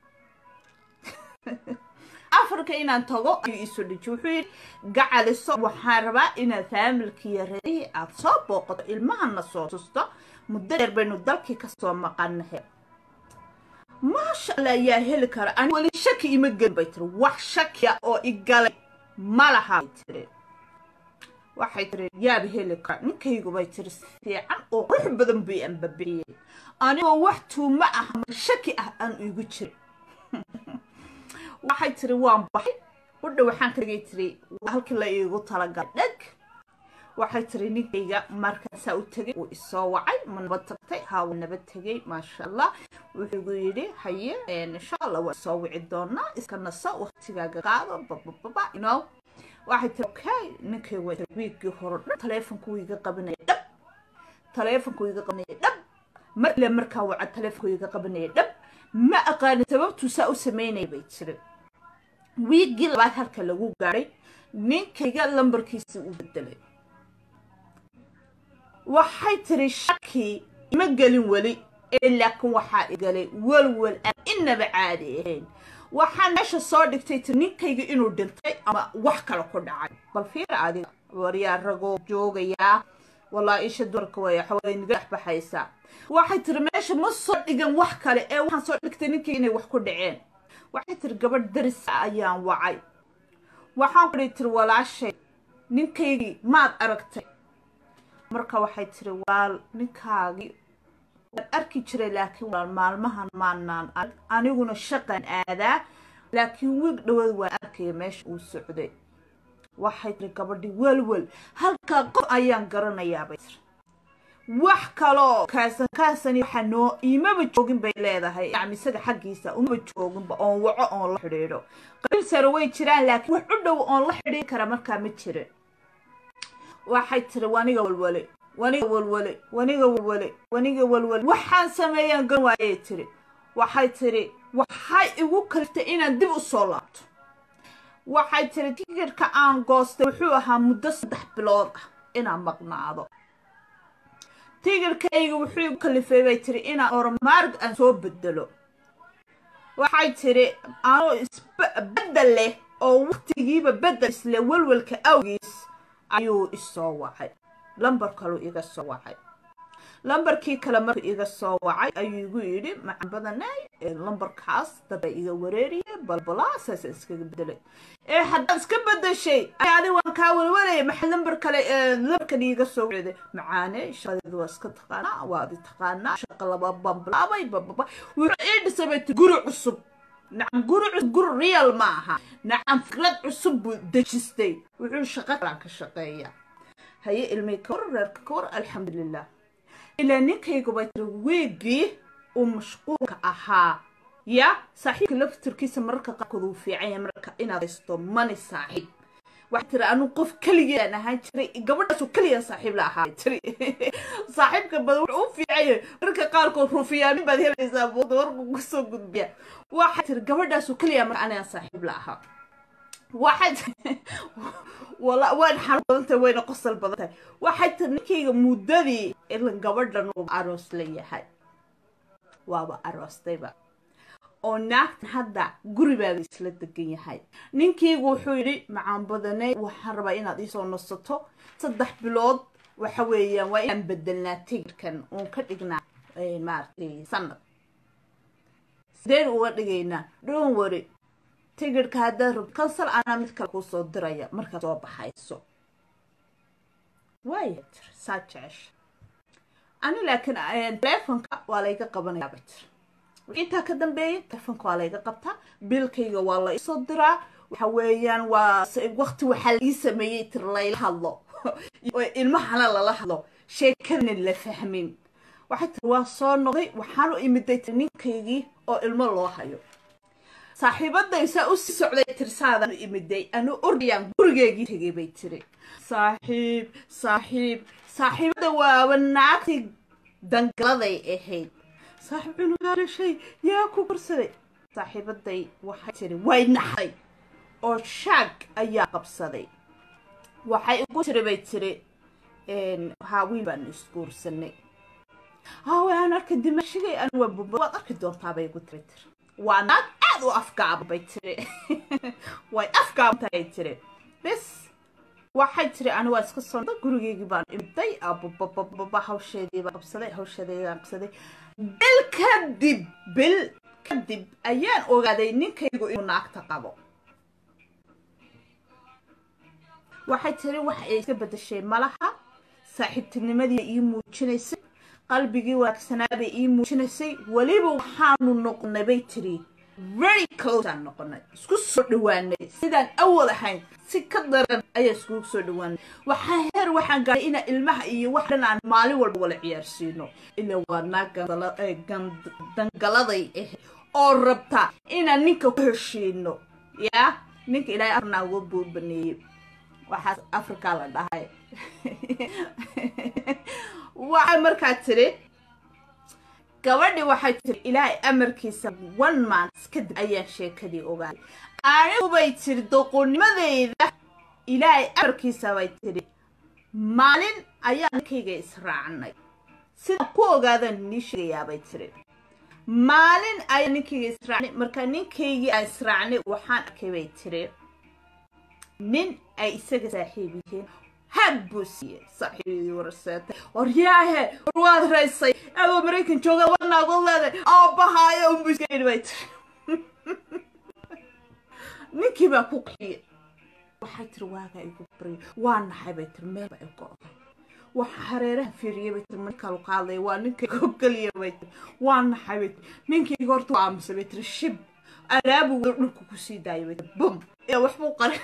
africa inaan tago ayuu iisoo dejiyey wuxuu yidhi gacaliso waxaan rabaa inaad faamilkiiyo reerihii aad soo booqato ilmahana soo tusto muddo dheer baynu dalkii kasoo maqanahay maasha allah ayaa heli kara ani weli shaki ima gelin bay tiri wax shakiya oo igalay ma laha bay tiri waxay tiri yaaba heli kara ninkaygu bay tiri si fiican oo qurux badan buu anbabixiyey anigoo wax tuumo ah ma shaki ah aan igu jirin waxay tiri waan baxay udha waxaan ka dhigay tiri halkii la iigu talagalay dheg waxay tiri ninkayga markaasaa u tegay wuu isoo wacay ma nabad tagtay haa wuu nabad tegay maasha allah wuxuu igu yidhi haye insha allah waa soo wici doonaa iska naso waqtigaaga qaado babababa you know waxay tiri okay ninkayga waa wiigii hore dhan taleefonku iga qabanaya dhab taleefonku iga qabanaya dhab mar ile markaa waca taleefonku iga qabanaya dhab ma aqaani sababtuu saa u sameynaya bay tiri wiigii labaad halka lagu gaadhay ninkayga lambarkiisii u bedelay waxay tiri shaki ima gelin weli ee laakiin waxaa igalay welwel aan inaba caadi ahayn waxaan meesha soo dhigtay tiri ninkayga inuu dhintay ama wax kale ku dhacay bal fiira adiga waryaa ragoo joogayaa walaa isha dumarka way xaway niga dhex baxaysaa waxay tiri meesha ma soo dhigan wax kale ee waxaan soo dhigtay ninkayga inay wax ku dhaceen waxay tiri gabadh darisa ayaan wacay waxaan kudhi tiri walaashay ninkaygii maad aragtay marka waxay tiri waal ninkaagii waan arki jiray laakiin walaal maalmahan maanaan arag aniguna shaqan aadaa laakiin wiig dhawaad waan arkaya meesha uu socday waxay tiri gabadhii welwel halkaa qof ayaan garanayaa bay tiri wax kaloo kaasan kaasani waxa noo imaba joogin bay leedahay yani isaga xaggiisa umaba jooginba oon waco oon la xidhiidho qabiil sare way jiraan laakiin wax u dhow oon la xidhiidhi kara markaa ma jirin waxay tiri waniga walwale waniga walwale waniga walwale waniga walwale waxaan sameeyaan gan waayay tiri waxay tiri waxay igu kaliftay inaan dib u soo laabto waxay tiri tikirka aan goostay wuxuu ahaa muddo saddex bilood ah inaan maqnaado tigirkayga wuxuu igu kalifay bay tiri inaan ormaarg aan soo bedelo waxay tiri anoo isbedel leh oo waqtigiiba bedel isle welwelka awgiis ayuu isoo wacay lambar kaluu iga soo wacay lambarkii kale markuu iga soo wacay ayuu igu yidhi macan badanay lambarkaas daba iga wareeriye balbalaa saasa iskaga bedelay ee haddaad iska bedeshay adi waan kaa welwelaya maxaa lambar kale lambarkan iiga soo wacday macaane shaqadeedu waa iska taqaanaa waadi taqaanaa shaqa laba bambilaabay bababa wuxuu ii dhisay bay ti guri cusub nacam guri cusub guri real ma aha nacam fikrad cusub buu dejistay wuxuu shaqo kalaan ka shaqeeya haye ilmay kawar reerka kawar alxamdulilah ilaa ninkaygu bay tiri weegii uu mashquulka ahaa ya saaxiibka laftirkiisa mararka qaarkood uu fiican yahay marka inaad haysto mani saaxiib waxay tiri anu qof keligean ahaan jiray gabadhaasu keliya saaxiib la ahaa tiri saaxiibka badan wuxuu u fiicanya marka qaarkood rufiyaanin baad helaysaa booda warku kusoo gudbiya waxay tiri gabadhaasu keliya marka aniga saaxiib la ahaa waxay wala waan xanuun badan tahay wayna qosol badan tahay waxay tiri ninkayga muddadii ilan gabadhan uu aroos la yahay waaba aroostayba oo naagtan hadda guribaada isla degan yahay ninkaygu wuxuu yidhi macaan badanay waxaan rabaa inaad iisoo nasato saddex bilood waxa weeyaan waa inaan bedelnaa tigirkan uun ka dhignaa maaragtay sanad sideen uga dhigaynaa dhoon wari tigirhka haddaad rabto kansal anaa mid kale kuu soo diraya markaad soo baxayso waaya tir saa jecesha ani laakiin teleefonka waa layga qabanayaa bay tir intaa ka dambeeya telefonka waa layga qabtaa biilkayga waa la isoo diraa waxa weeyaan waa waqti waxaa laii sameeyey tir layla hadlo ilmahana lala hadlo sheekadana la fahmin waxay tiri waa soo noqday waxaan u imiday tir ninkaygii oo ilmo loo hayo saaxiibaday saa u sii socday tirsaadaan u imiday anu ordayaan gurigeegii tegay bay tiri saaxiib saaxiib saaxiibada waaba naagtii dangaladay ahayd saaxiib cunugaa dhashay yaa ku korsaday saaxiibaday waxay tiri way naxday oo shaag ayaa qabsaday waxay igu tiri bay tiri haa wiil baanu isguursanay hawe aan arka dimashigay anu waa bumba waad arki doontaa bay igu tiri tiri waa naag aad u afgaaba bay tiri way afgaabantahay tiri bis waxay tiri ani waa iska soo gurigeygii baan imiday ababababa hawsheediibaa qabsaday hawsheedeydaan qabsaday bil kadib bil kadib ayaan ogaaday ninkaygu inuu naagta qabo waxay tiri wax ay iska bedeshay malaha saaxiibtinimadii ii muujinaysay qalbigii wanaagsanaabay ii muujinaysay weliba waxaanu noqonay bay tiri very close aan noqonay isku soo dhawaanay sidaan awal ahayn si ka daran ayaa iskugu soo dhawaanay waxaa heer waxaan gaadhay inaan ilmaha iyo wax dhan aan maalin walba wala ciyaarsiino ilaa waa naag dangaladay ah oo rabta inaan ninka ku heshiino yaa ninka ilaahay arnaa uga buu baneeyey waxaas africa la dhahay waxay markaa tiri gabadhii waxay tiri ilaahay amarkiisa one month kadib ayaan sheekadii ogaaday anigubay tiri doqonimadeyda ilaahay amarkiisa bay tiri maalin ayaa ninkayga israacnay sidaan ku ogaadaan nii sheegayaabay tiri maalin ayaa ninkayga israacnay markaa ninkaygii aan israacnay waxaan arkay bay tiri nin ay isaga saaxiib yihiin had buu siiyey saaxiibadii waraseetay waryaahe war waad raysay adoo maraykan jooga wanaagood leeday aabbahaayo unbu iska yidhi bay tiri ninkii baa ku qixiyey waxay tiri waagaa igu baryo waa naxay bay tiri meel baa igu oday waxa hareeraha fiiriyay bay tiri ninkaa lu qaadaya waa ninkayga ogeliya bay tiri waa naxay bay tiri ninkayga horta waa aamusay bay tiri shib alaabu dhulka kusii daayay bay tiri bum ee waxbuu qarin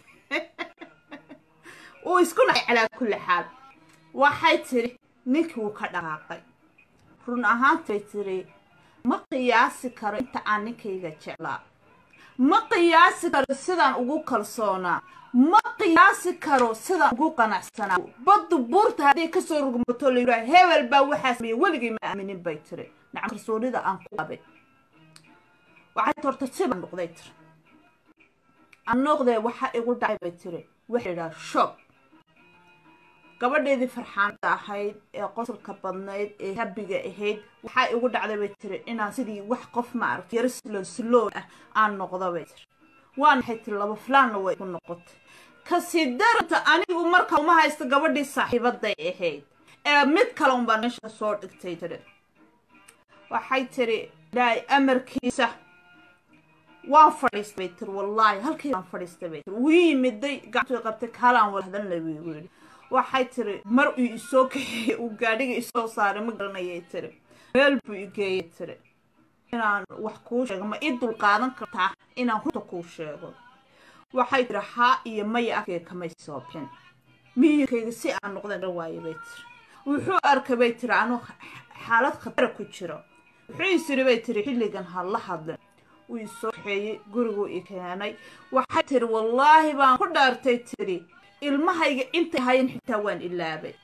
uu isku nacay calaa kulli xaal waxay tiri ninkii wuu ka dhaqaaqay run ahaantay tiri ma qiyaasi karo inta aan ninkayga jeclaa ma qiyaasi karo sidaan ugu kalsoonaa ma qiyaasi karo sidaan ugu qanacsanaa baddu buurta hadday kasoo rugmato la yidhaha hebel baa waxaa sameeyey weligay ma aaminin bay tiri nacam kalsoonida aan ku qabay waxay torta sibaan noqday tiri aan noqdee waxaa igu dhacay bay tiri waxa yidhaha shob gabadheedii farxaanta ahayd ee qosolka badnayd ee habiga ahayd waxaa igu dhacday bay tiri inaan sidii wax qof maaragta yaro slow slow ah aan noqdo bay tiri waa naxay tiri laba flaanna way igu noqotay kasii daranta anigu marka uma haysto gabadhii saaxiibaday ahayd ee mid kale unbaa meesha soo dhigtay tiri waxay tiri ilaahay amarkiisa waan fadhiistay bay tiri wallaahi halkii waan fadhiistay bay tiri wuu yimiday gacantuu qabtay kaalaan walahdanla wiigu yidhi waxay tiri mar uu isoo kaxeeyey uu gaadhiga isoo saaray ma garanayay tiri meel buu igeeyay tiri inaan wax kuu sheego ma ii dulqaadan kartaa inaan runta kuu sheego waxay tiri haa iyo maya afkeyga kamay soo bixin miyirkayga si aan noqdan dhan waaye bay tiri wuxuu arkay bay tiri anuu xaalad khatara ku jiro wuxuu isiri bay tiri xilligan ha la hadlin wuu isoo kaxeeyey guriguu i keenay waxay tiri wallaahi baan ku dhaartay tiri ilmahayga intay ahayen xitaa waan ilaabay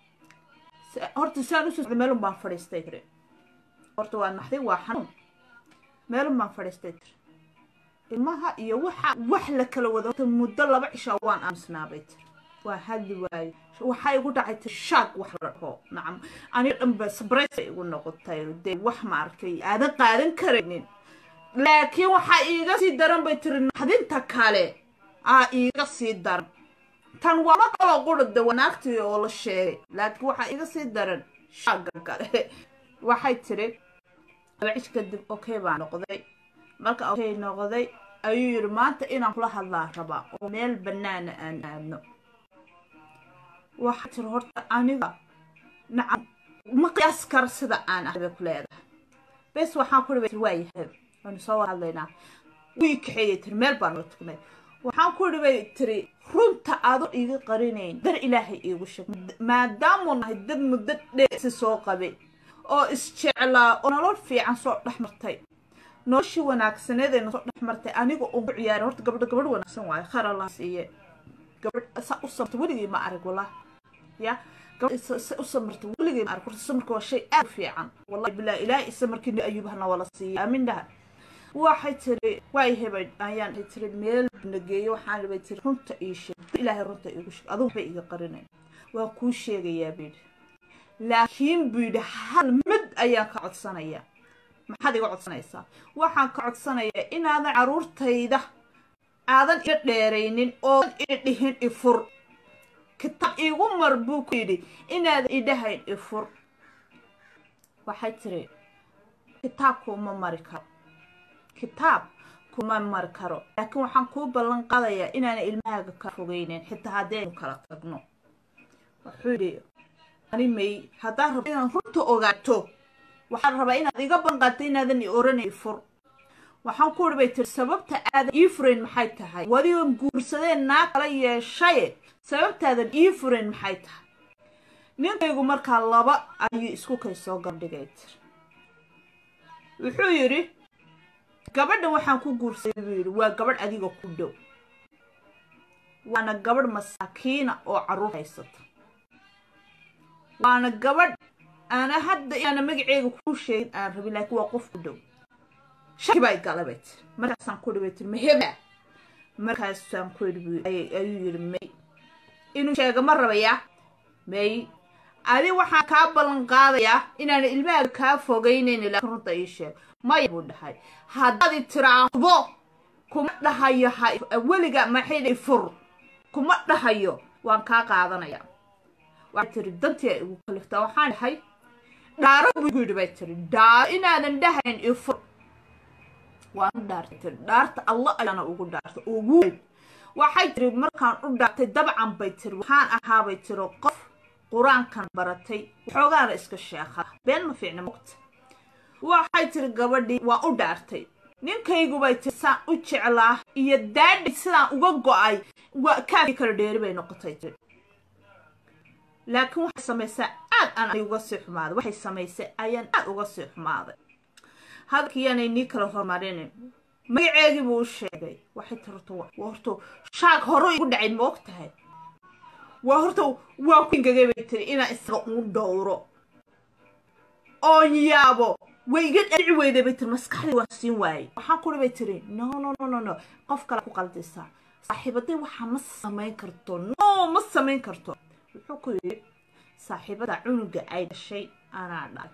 horta saan usoo socday meelun baan fadhiistay tiri horta waa naxday waa xanuun meelun baan fadhiistay tiri ilmaha iyo waxa wax la kala wada horta muddo laba cishaa waan aamusnaabay tiri waa hadli waayo waxaa igu dhacay tiri shaag wax la dhaho nacam aniga dhanba sabrays bay igu noqotay dee wax ma arkay aadan qaadan karaynin laakiin waxaa iiga sii daran bay tiri naxdinta kale aa iiga sii daran tan waa ma kaloo qurada wanaagtii oo la sheegay laakiin waxaa iga sii daran shaaga kale waxay tiri laba cish kadib okay baa noqday marka okay noqday ayuu yidhi maanta inaan kula hadlaa rabaa oo meel bannaana aan aadno waxay tiri horta aniga nacam ma qiyaas kara sida aan ahay bay ku leedahay bes waxaan ku dhibi waa yahay waanu soo wada hadlaynaa wii kaxeeyey tiri meel baan noo tugnay waxaan ku dhibay tiri runta aado iiga qarinayn dar ilaahay iigu sheeg maadaamuu nahay dad muddo dheesi soo qabay oo isjeclaa oo nolol fiican soo dhex martay noloshii wanaagsaneed ee nasoo dhex martay aniga uun ku ciyaarin horta gabadha gabadh wanaagsan waayo khar allah siiye gabadh saa u samarta weligii ma arag wallah ya gabadh u samarta weligii ma arag horta samarka waa shay aad u fiican wallahi bilaa ilaahay isamarkii ayuubahana wala siiyey aamin dhaha waxay tiri waay hebay ayaan tiri meel nageeyo waxaan bay tiri runta ii sheeg ilaahay runta iigu sheeg adugu waxbay iga qarinayn waa kuu sheegayaa buu yidhi laakiin buu yidhi hal mid ayaan ka codsanayaa maxaad iga codsanaysaa waxaan ka codsanayaa inaadan caruurtayda aadan iga dheeraynin oodan ii dhihin ifur kitaab iigu mar buu ku yidhi inaadan idhahayn ifur waxay tiri kitaabku uma mari karo kitaab kuma mari karo laakiin waxaan kuu ballan qaadayaa inaana ilmahaaga ka fogeyneyn xitaa haddaynu kala tagno wuxuu yidhi ani may haddaad rabto inaan runta ogaato waxaan rabaa inaad iga banqato inaadan i oranay fur waxaan ku bay tiri sababta aadan ii furayn maxay tahay wadigoon guursadeen naa kala yeeshaye sababtaadan ii furayn maxay tahay ninkaygu markaa laba ayuu isku kay soo gabdhigay tiri wuxuu yidhi gabadhan waxaan ku guursaday buu yidhi waa gabadh adiga ku dhow waana gabadh masaakiina oo carruur haysata waana gabadh aana hadda inaana magaceega kuu sheegin aan rabin laakiin waa qof ku dhow shaki baa igala bay tiri markaasaan ku dhibay tiri maheba markaasaan ku yidhi ayuu yidhi may inuu sheega ma rabayaa may adi waxaan kaa ballan qaadayaa inaana ilmahaaga kaa fogaynayn laakiin runta ii sheeg maya buu dhahay haddaad i tiraahdo kuma dhahayo weliga maxay fur kuma dhahayo waan kaa qaadanayaa waxay tiri dantii ay igu kaliftaa waxaan dhahay dhaaro buu yidhi bay tiri dhaaro inaadan dhahayn ifur waan u dhaartay tiri dhaarta allah ayaana ugu dhaartay ugu weyn waxay tiri markaan u dhaartay dabcan bay tiri waxaan ahaabay tiri qof qur-aankan baratay waxoogaana iska sheekha been ma fiicna mogta waxay tiri gabadhii waa u dhaartay ninkaygu bay tiri saan u jeclaa iyo daadhi sidaan uga go-ay kaafii kala dheeri bay noqotay tiri laakiin waxay samaysaa aad aan uga sii xumaaday waxay samaysay ayaan aad uga sii xumaaday hadalkiiyaanay nii kala hormarinin magaceegii buu u sheegay waxay tiri horta waa horta shaag hore igu dhacay ma og tahay waa horta waa ku ingagay bay tiri inaan isaga uu dhowro oon yaabo way iga dhici weyday bay tiri maskaxdii waan siin waayey waxaan kuri bay tiri no no no no no qof kale ku qaldisaa saaxiibaday waxaa ma samayn karto no ma samayn karto wuxuu ku yidhi saaxiibada cunuga ay dhashay anaa dhalay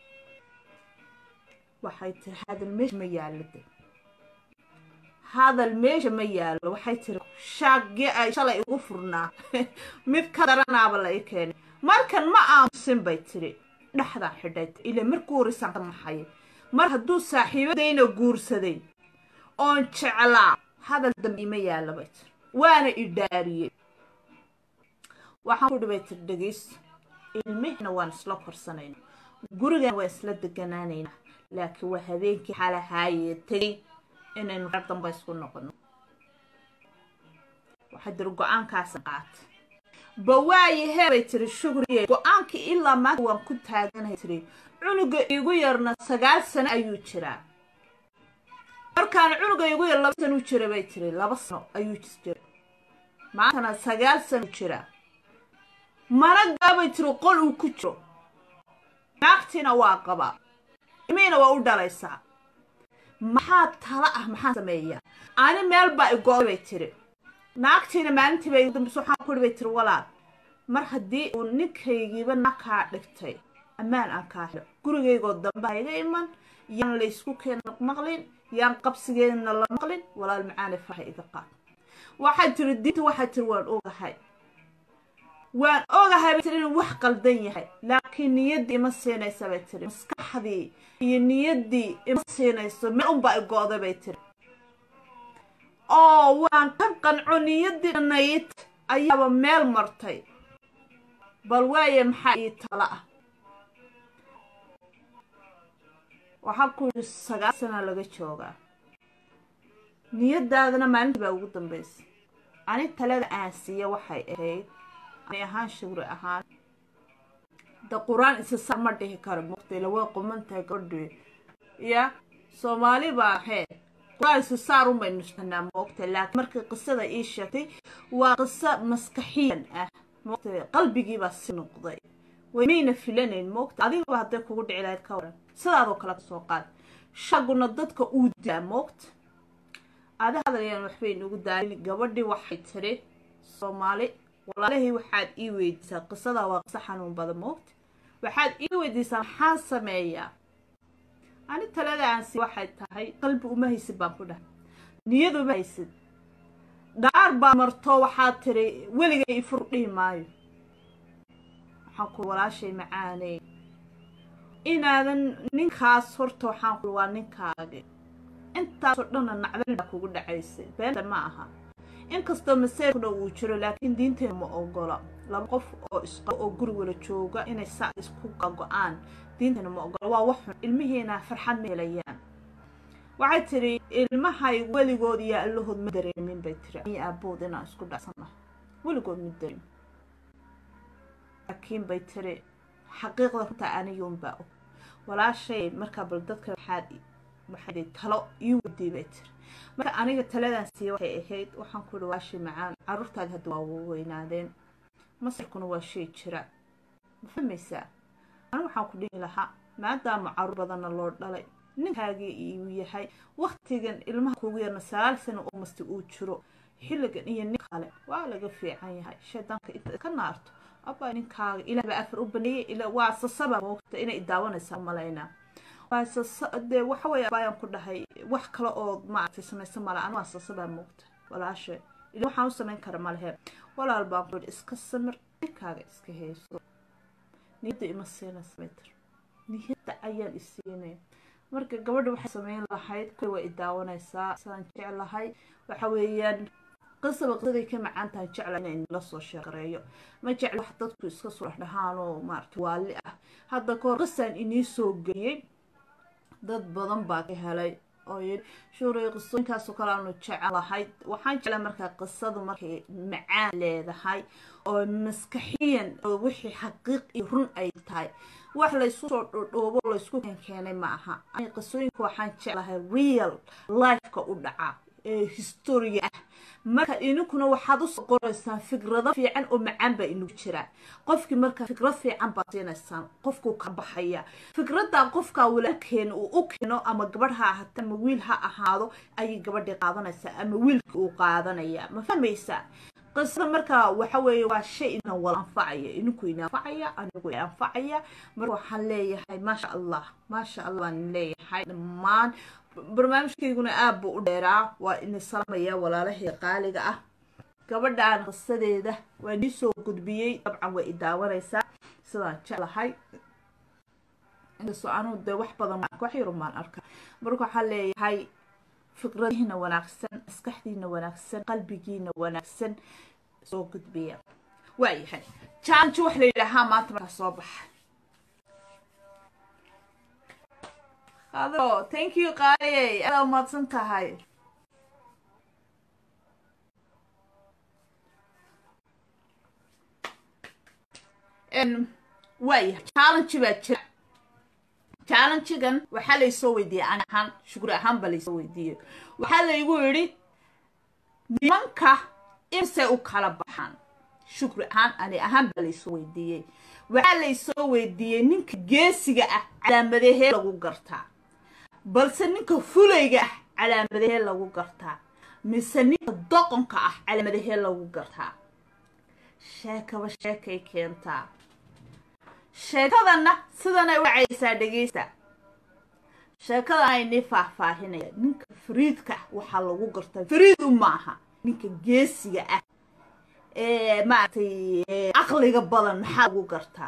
waxay tiri hadal meesha ma yaallo de hadal meesha ma yaallo waxay tiri shaagii ay shalay igu furnaa mid ka daranaaba la ii keenay markan ma aamusin bay tiri dhexdaa xidhay ila markuu horeysaan ka maxay mar hadduu saaxiibadayna guursaday oon jeclaa hadal dambe ima yaalla bay tiri waana idhaariyey waxaan ku dhibay tiri dhegayso ilmihina waan isla korsanayna gurigan waan isla deganaanaynaa laakiin waa habeenkii xalahaayee tegay inaynu reer damba isku noqono waxay tiri go-aankaasan qaatay bawaayahe bay tiri shugriye go-aankii ilaa maanta waan ku taaganahay tiri cunuga igu yarna sagaal sano ayuu jiraa markaan cunugaygu yar laba sano u jira bay tiri laba sano ayuu jira maantana sagaal sano jira mana gaabay tiri qol uu ku jiro naagtiina waa qabaa imiina waa u dhalaysaa maxaa tala ah maxaa sameeya ani meel baa igooday bay tiri naagtiina maalintii bay dambis waxaan kuri bay tiri walaal mar haddii uu ninkaygiiba naag kaa dhigtay ammaan aan kaa helo gurigaygoo dambe ha iga iman yaan laysku keen maqlin yaan qabsigeedna la maqlin walaal macaane faha iga qaad waxay tiri diinta waxay tiri waan ogahay waan ogahay bay tiri inuu wax qaldan yahay laakiin niyaddii ima siinaysa bay tiri maskaxdii iyo niyaddii ima siinayso meel unbaa igooday bay tiri oo waan ka qanco niyaddii dhanayd ayaaba meel martay bal waaye maxaa ii tala ah waxaa ku yidhi sagaal sana laga joogaa niyadaadana maalintii baa ugu dambaysa ani talada aan siiya waxay ahayd ani ahaan shugri ahaan da qur-aan isa saar ma dhihi karo muqta ila waa qumantahay gabadhi ya soomaali baa ahee qur-aan isa saar un baynu nushanaa moogta laakiin markii qisada ii sheegtay waa qiso maskaxiyan ah moogta qalbigiibaa si noqday waymayna filanayn moogta adigaba hadday kugu dhici lahayd ka waran sidaadoo kale kasoo qaad shaguna dadka uu daa moogta ada hadlayaan waxbay nagu daalin gabadhii waxay tiri soomaali walaalahii waxaad ii weydiisaa qisadaa waa qiso xanuun badan moogta waxaad ii weydiisaa maxaan sameeyaa ani talada aansi waxay tahay qalbi uma haysid baan ku dhahay niyad uma haysid dhaar baa marto waxaad tiri weligay ifur dhihi maayo waxaan ku walaashay macaaney inaadan ninkaas horta waxaan ku waa ninkaagi intaasoo dhanna nacdal baa kugu dhacaysay beenta ma aha inkastoo maseerkuna uu jiro laakiin diinteena ma ogola laba qof oo isqabo oo guri wala jooga inay saa isku go-aan diinteena ma ogola waa wax xun ilmihiina farxad ma helayaan waxay tiri ilmahay weligood iyo allahood ma dareemin bay tiri iyo aabood inaan isku dhacsana weligood ma dareemin laakiin bay tiri xaqiiqda runta aniyuunbaa og walaashay markaa bal dadka waxaad waxay talo ii wadii bay tiri marka aniga taladan siiya waxay ahayd waxaan ku ihi waashay macaan caruurtaadi hadda waa weynaadeen masarkuna waa shay jira ma fahmaysaa anigu waxaan ku dhihi lahaa maadaama caruur badanna loo dhalay ninkaagii uu yahay waktigan ilmaha kugu yarna sagaal sano oo masti uu jiro xilligan iyo nin kale waa laga fiican yahay shaydaanka inta ka naarto abaa ninkaaga ilaah baa afar u baneeyey waa sasaba moogta inay daawanaysaa malaynaa dee waxa weeye abayaan ku dhahay wax kale oo maaragtay samaysa male anu waa sasabaa moogta walaashe ila waxaan u samayn kara malehe walaal baan ku yidhi iska samir ninkaaga iska hayso niyadda ima siinaysa baytir niyadda ayaan isiinaya marka gabadha waxay samayn lahayd kuwa waa i daawanaysaa sidaan jeclahay waxa weeyaan qisaba qisaday ka macaan tahay jecla inay la soo sheegareeyo ma jecla wax dadku iska soo dhahaan oo maarata waali ah hadda kahor qisaan inii soo geliyey dad badan baa ka helay oo yidhi shuuray qisooyinkaasoo kale aanu jecelahay waxaan jeclaa markaa qisadu markay macaan leedahay oo maskaxiyan oo wixii xaqiiq iyo run ay tahay wax laysku soo dhodhoobo laysku keenkeenay ma aha ani qisooyinka waxaan jeclahay real lifeka u dhaca ee historia ah marka idinkuna waxaad usoo qoraysaan fikrado fiican oo macaan baa inagu jiraa qofkii marka fikrad fiican baad siinaysaan qofkuu ka baxaya fikraddaa qofkaa walaalkeena uu u keeno ama gabadh ha ahaato ama wiil ha ahaado ayay gabadhii qaadanaysaa ama wiilkii uu qaadanaya ma fahmaysaa qisada markaa waxa weeye waa shay ina wala anfacaya idinku ina anfacaya anigu ina anfacaya marka waxaan leeyahay maasha allah maasha allah baan leeyahay dhammaan barnaamijkayguna aad buu u dheeraa waa ini salamaya walaalahii qaaliga ah gabadhaan qisadeeda waa nii soo gudbiyey dabcan way i daawanaysaa sidaan jeclahay inkastoo anugu dee wax badan wax yarumaan arka marka waxaan leeyahay fikradihiina wanaagsan maskaxdiina wanaagsan qalbigiina wanaagsan soo gudbiya waayahay challenge wax la yidhaahaa maanta markaa soo baxa ado thank you qaayey adaa umahadsan tahay waayahay challenge baa jira challengegan waxaa laysoo weydiiyey ani ahaan shukri ahaan baa laysoo weydiiyey waxaa laygu yidhi nimanka imsay u kala baxaan shukri ahaan ani ahaan baa laysoo weydiiyey waxaa laysoo weydiiyey ninka geesiga ah calaamadahee lagu gartaa balse ninka fulayga ah calaamadahee lagu gartaa mise ninka doqonka ah calaamadahee lagu gartaa sheekaba sheekay keentaa sheekadanna sidanay u wacaysaa dhegaysta sheekadan aynii faahfaahinaya ninka fariidka ah waxaa lagu gartaa fariid u maaha ninka geesiga ah ee maaragtay caqliga badan maxaa lagu gartaa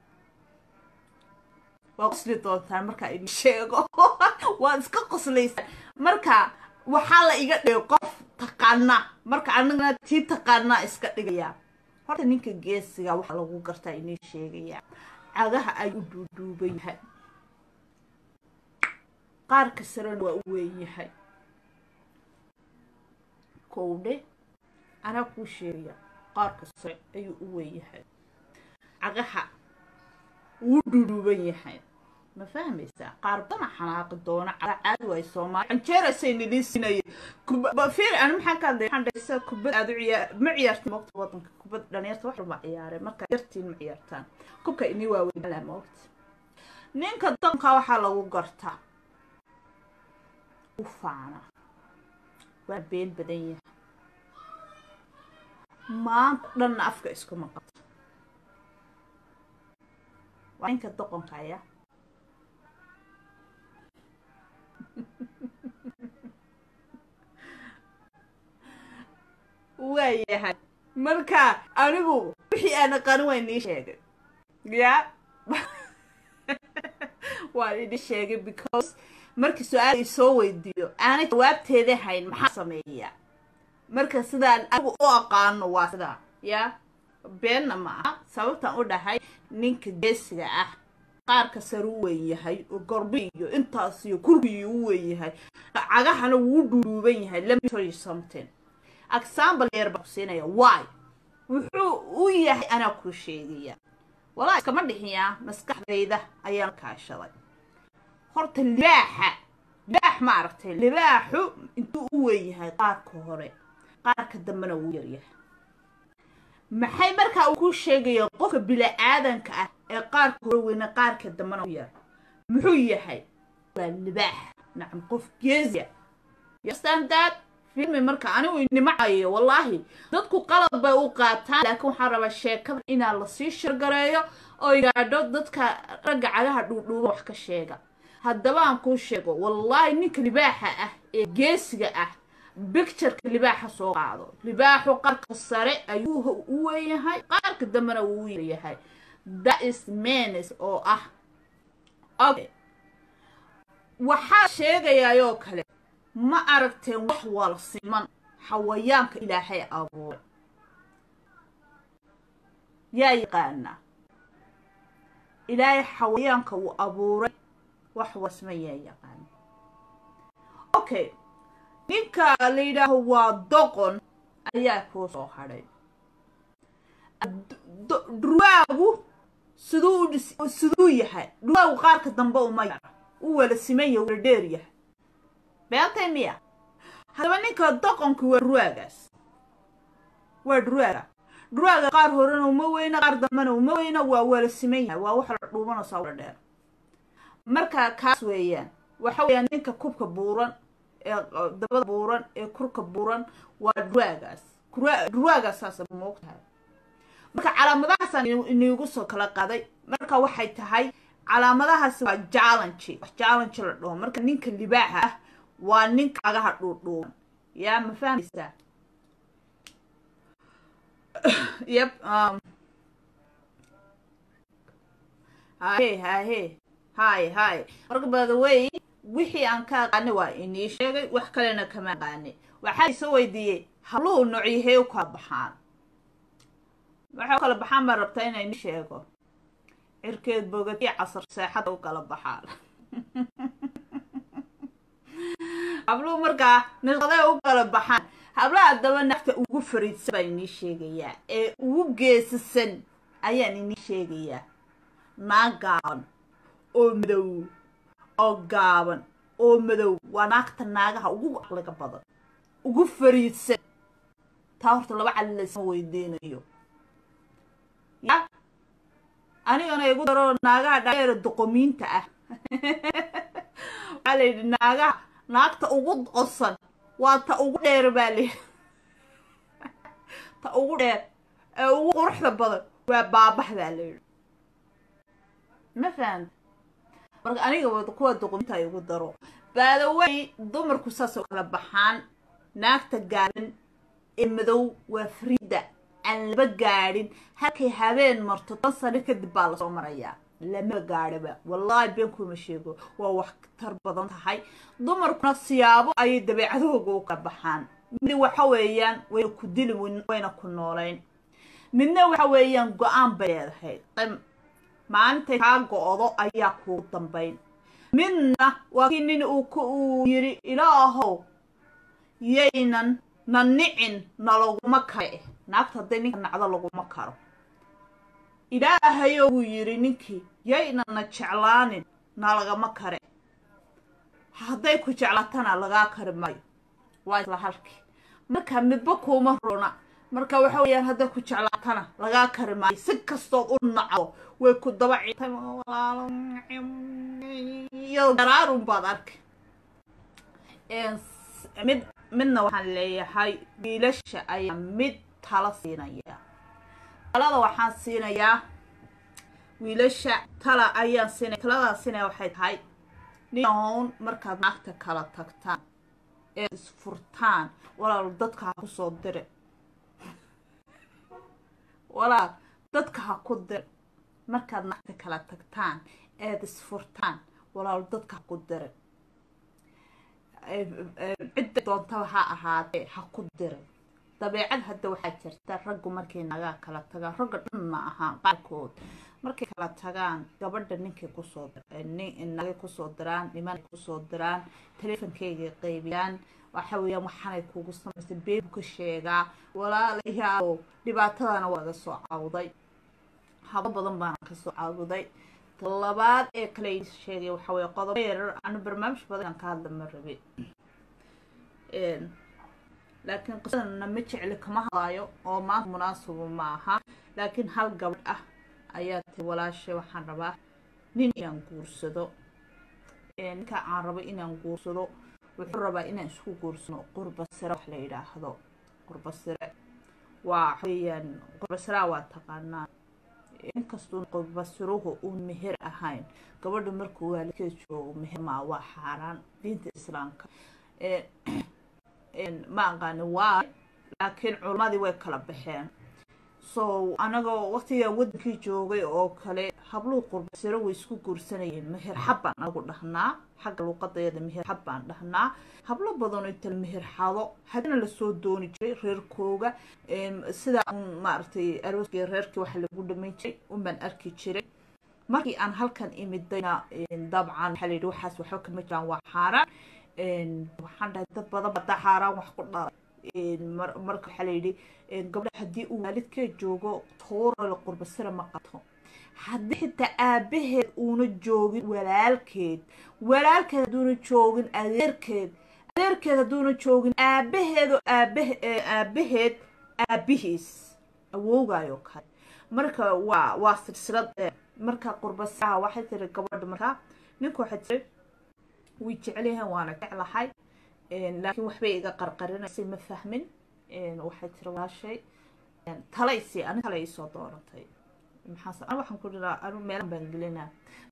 waa qosli doontaan markaa idin sheego waad iska qoslaysaan marka waxaa la iga dhigay qof taqaana marka anigana tii taqaanaa iska dhigayaa horta ninka geesiga waxaa lagu gartaa inii sheegayaa cagaha ay u duuduuban yahay qaarka sarena waa u weyn yahay kowdhe anaa kuu sheegaya qaarka sare ayuu u weyn yahay cagaha wuu duuduuban yahay ma fahmaysaa qaar badana xanaaqi doona caga caadi waay soomaali canjeerasay nidin sinaya fiir ani maxaan ka hadlay waxaan dhaysa kubad aad u ciyaar ma ciyaartin moogta wadanka kubad dhalinyarta wax walba ciyaareen markaa yartiin ma ciyaartaan kubka inii waaweyn laa moogta ninka danka waxaa lagu gartaa u faana waa been badan yahay maanta dhanna afka iskuma qabto waa ninka doqonka ayaa waayahay marka anigu wixii aan aqaani waa inii sheegay ya waan idin sheegay because markii su-aal i soo weydiiyo aanay jawaabteeda hayn maxaa sameeyaa marka sidaan anigu u aqaano waa sidaa ya beenna ma aha sababtaan u dhahay ninka geesiga ah qaarka sare u weyn yahay oo gorbi iyo intaas iyo kurbiyu u weyn yahay cagahana wuu dhuuduuban yahay let me tell you something example yar baan ku siinaya why wuxuu u yahay anaa kuu sheegaya walaa iskama dhixiyaa maskaxdayda ayaan kaashaday horta libaaxa libaax ma aragtay libaaxu intuu u weyn yahay qaarka hore qaarka dambena wuu yaryahay maxay markaa uu ku sheegaya qofka bila-aadanka ah ee qaarka hore weyna qaarka dambena u yar muxuu yahay waa libaax nacam qof geesiya yastandaad filmi marka anigu inimacayo wallaahi dadku qalad bay u qaataan laakiin waxaan rabaa sheekada inaa lasii shirgareeyo oo gaadho dadka ragga cagaha dhuudhuuba wax ka sheega haddaba aan kuu sheego wallaahi ninka libaaxa ah ee geesiga ah bictureka libaaxa soo qaado libaaxu qarka sare ayuu u weynyahay qaarka dambena wuu u yaryahay that is menes oo ah okay waxaa sheegayaayoo kale ma aragteen wax wal siman xawayaanka ilaahay abuuray yaa yaqaanaa ilaahay xawayaanka uu abuuray wax walsiman yaa yaqaana okay ninka la yidhaaho waa doqon ayaa kuu soo hadhay dhurwaagu siduu siduu yahay dhurwaagu qaarka dambe uma yara u wala siman yahay wala dheer yahay beeltay miya haddaba ninka doqonki waa dhurwaagaas waa dhurwaaga dhurwaaga qaar horena uma weyna qaar dambena uma weyna waa wala siman yahay waa wax la dhuumanaysaa wala dheer marka kaas weeyaan waxa weeyaan ninka kubka buuran ee dabada buuran ee kurka buuran waa dhurwaagaas dhurwaagaas saasa moogtahay marka calaamadahaasaan iniigu soo kala qaaday marka waxay tahay calaamadahaasi waa jallange wax jallange la dhaho marka ninka libaaxa ah waa ninka cagaha dhuudhuuban yaa ma fahmaysaa yep um haye haye hay hay marka badawey wixii aan ka aqaanay waa inii sheegay wax kalena kama aqaanay waxaa isoo weydiiyey habluhu noocyahee u kala baxaan waxay u kala baxaan baan rabtaa inay ni sheego cirkeed bogad iyo casar seexada u kala baxaan habluhu markaa nashqaday u kala baxaan hablaha haddaba nafta ugu fariidsan baan inii sheegayaa ee ugu geesisan ayaan inii sheegayaa naag gaaban oo madow oo gaaban oo madow waa naagta naagaha ugu aqliga badan ugu fariidsan taa horta laba cali laysma weydiinayo ya anigana igu daro naagaha dhaeera doqomiinta ah waxaa la yidhi naagaha naagta ugu qosan waa ta ugu dheer baa layidhi ta ugu dheer ee ugu quruxda badan waa baabaxdaa la yidhi ma fahamta marka aniga kuwa doqomiinta igu daro baadawey dumarku saasoo kala baxaan naagta gaaban ee madow waa frida aan laba gaadhin halkay habeen marto tan sano kadib baa lasoo marayaa lama gaadhaba wallaahi been kuma sheego waa wax tar badan tahay dumarkuna siyaabo ayay dabeecadahooga u kala baxaan mid waxa weeyaan wayna ku dili wayna ku noolayn midna waxa weeyaan go-aan bay leedahay maalintay kaa go-do ayaa kuugu dambayn midna waa kii nin uu yidhi ilaahow yaynan na nicin na laguma kare naagta hadday ninka nacdo laguma karo ilaahayo wuu yidhi ninkii yaynan na jeclaanin na lagama kare hadday ku jeclatana lagaa kari maayo waa isla halkii marka midba kuuma runa marka waxa weeyaan hadday ku jeclaatana lagaa kari maayo si kastood u nacdo way ku daba citay iyado garaarun baad arkay mid midna waxaan leeyahay wiilasha ayaa mid tala siinaya talada waxaan siinayaa wiilasha tala ayaan siinaya taladaa siinaya waxay tahay ninhown markaad naagta kala tagtaan ee isfurtaan walaal dadka ha kusoo dire walaal dadka ha ku dire markaad naagta kala tagtaan eed isfurtaan walaal dadka ha ku dire cidda doontaba ha ahaatee ha ku diray dabeecad hadda waxaa jirta raggu markay nagaa kala tagaan ragga dhan ma ahaa qaarkood markay kala tagaan gabadha ninkay kusoo nagay kusoo diraan nimanay kusoo diraan teleefonkaygay qaybiyaan waxa weeyaan waxaanay kugu samaysay beebu ka sheegaa walaalayaalow dhibaatadana waa laga soo cawday habo badan baana kasoo cawday labaad ee kale sheegay waxa weye qodobo yarar anu barnaamij badan aan ka hadla ma rabe laakiin qisadana ma jecli kama hadlaayo oo maanta munaasibu ma aha laakiin hal gabadh ah ayaa ti walaashay waxaan rabaa nin inaan guursado ninka aan rabo inaan guursado wuxuu rabaa inaan isku guursano qurbasire wax la yidhaahdo qurbasire waa weeyaan qurbasiraa waa taqaanaa inkastoo qurbasiruhu uun meher ahayn gabadha markuu waalidkeed joogo meher maa waa xaaraan diinta islaamka ma aqaani waay laakiin culammadii way kala baxeen so anagoo waqtigaa wadankii joogay oo kale habluhu qurbasiro way isku guursanayeen meher xab baan anagu dhahnaa xagga luuqadayada meher xab baan dhahnaa hablo badanoo inta meher xado haddana lasoo dooni jiray reerkooga sidaa maaragtay arooskii reerkii waxa lagu dhamayn jiray unbaan arki jiray markii aan halkan imidayna dabcan waxaa layidhi waxaas waxba kama jiraan waa xaaraan waxaan dhahay dad badan badaa xaaraan wax ku dhalay marka waxaa layidhi gabdha haddii uu waalidkeed joogo toorale qurbasira ma qato haddii xitaa aabaheed uuna joogin walaalkeed walaalkeed hadduuna joogin adeerkeed adeerkeed hadduuna joogin aabaheedoo aabahe aabaheed aabihiis awoogaayoo kale marka waa waa silsilad marka qurbasiraha waxay tiri gabadha markaa ninka waxay tiri way jecelyahan waana jeclahay laakiin waxbay iga qarqarinaysay ma fahmin waxay tiri walaashay talaysi ani tala iisoo doonatay maxaas an waxaan ku dhiraa anu meelan baan gelinaa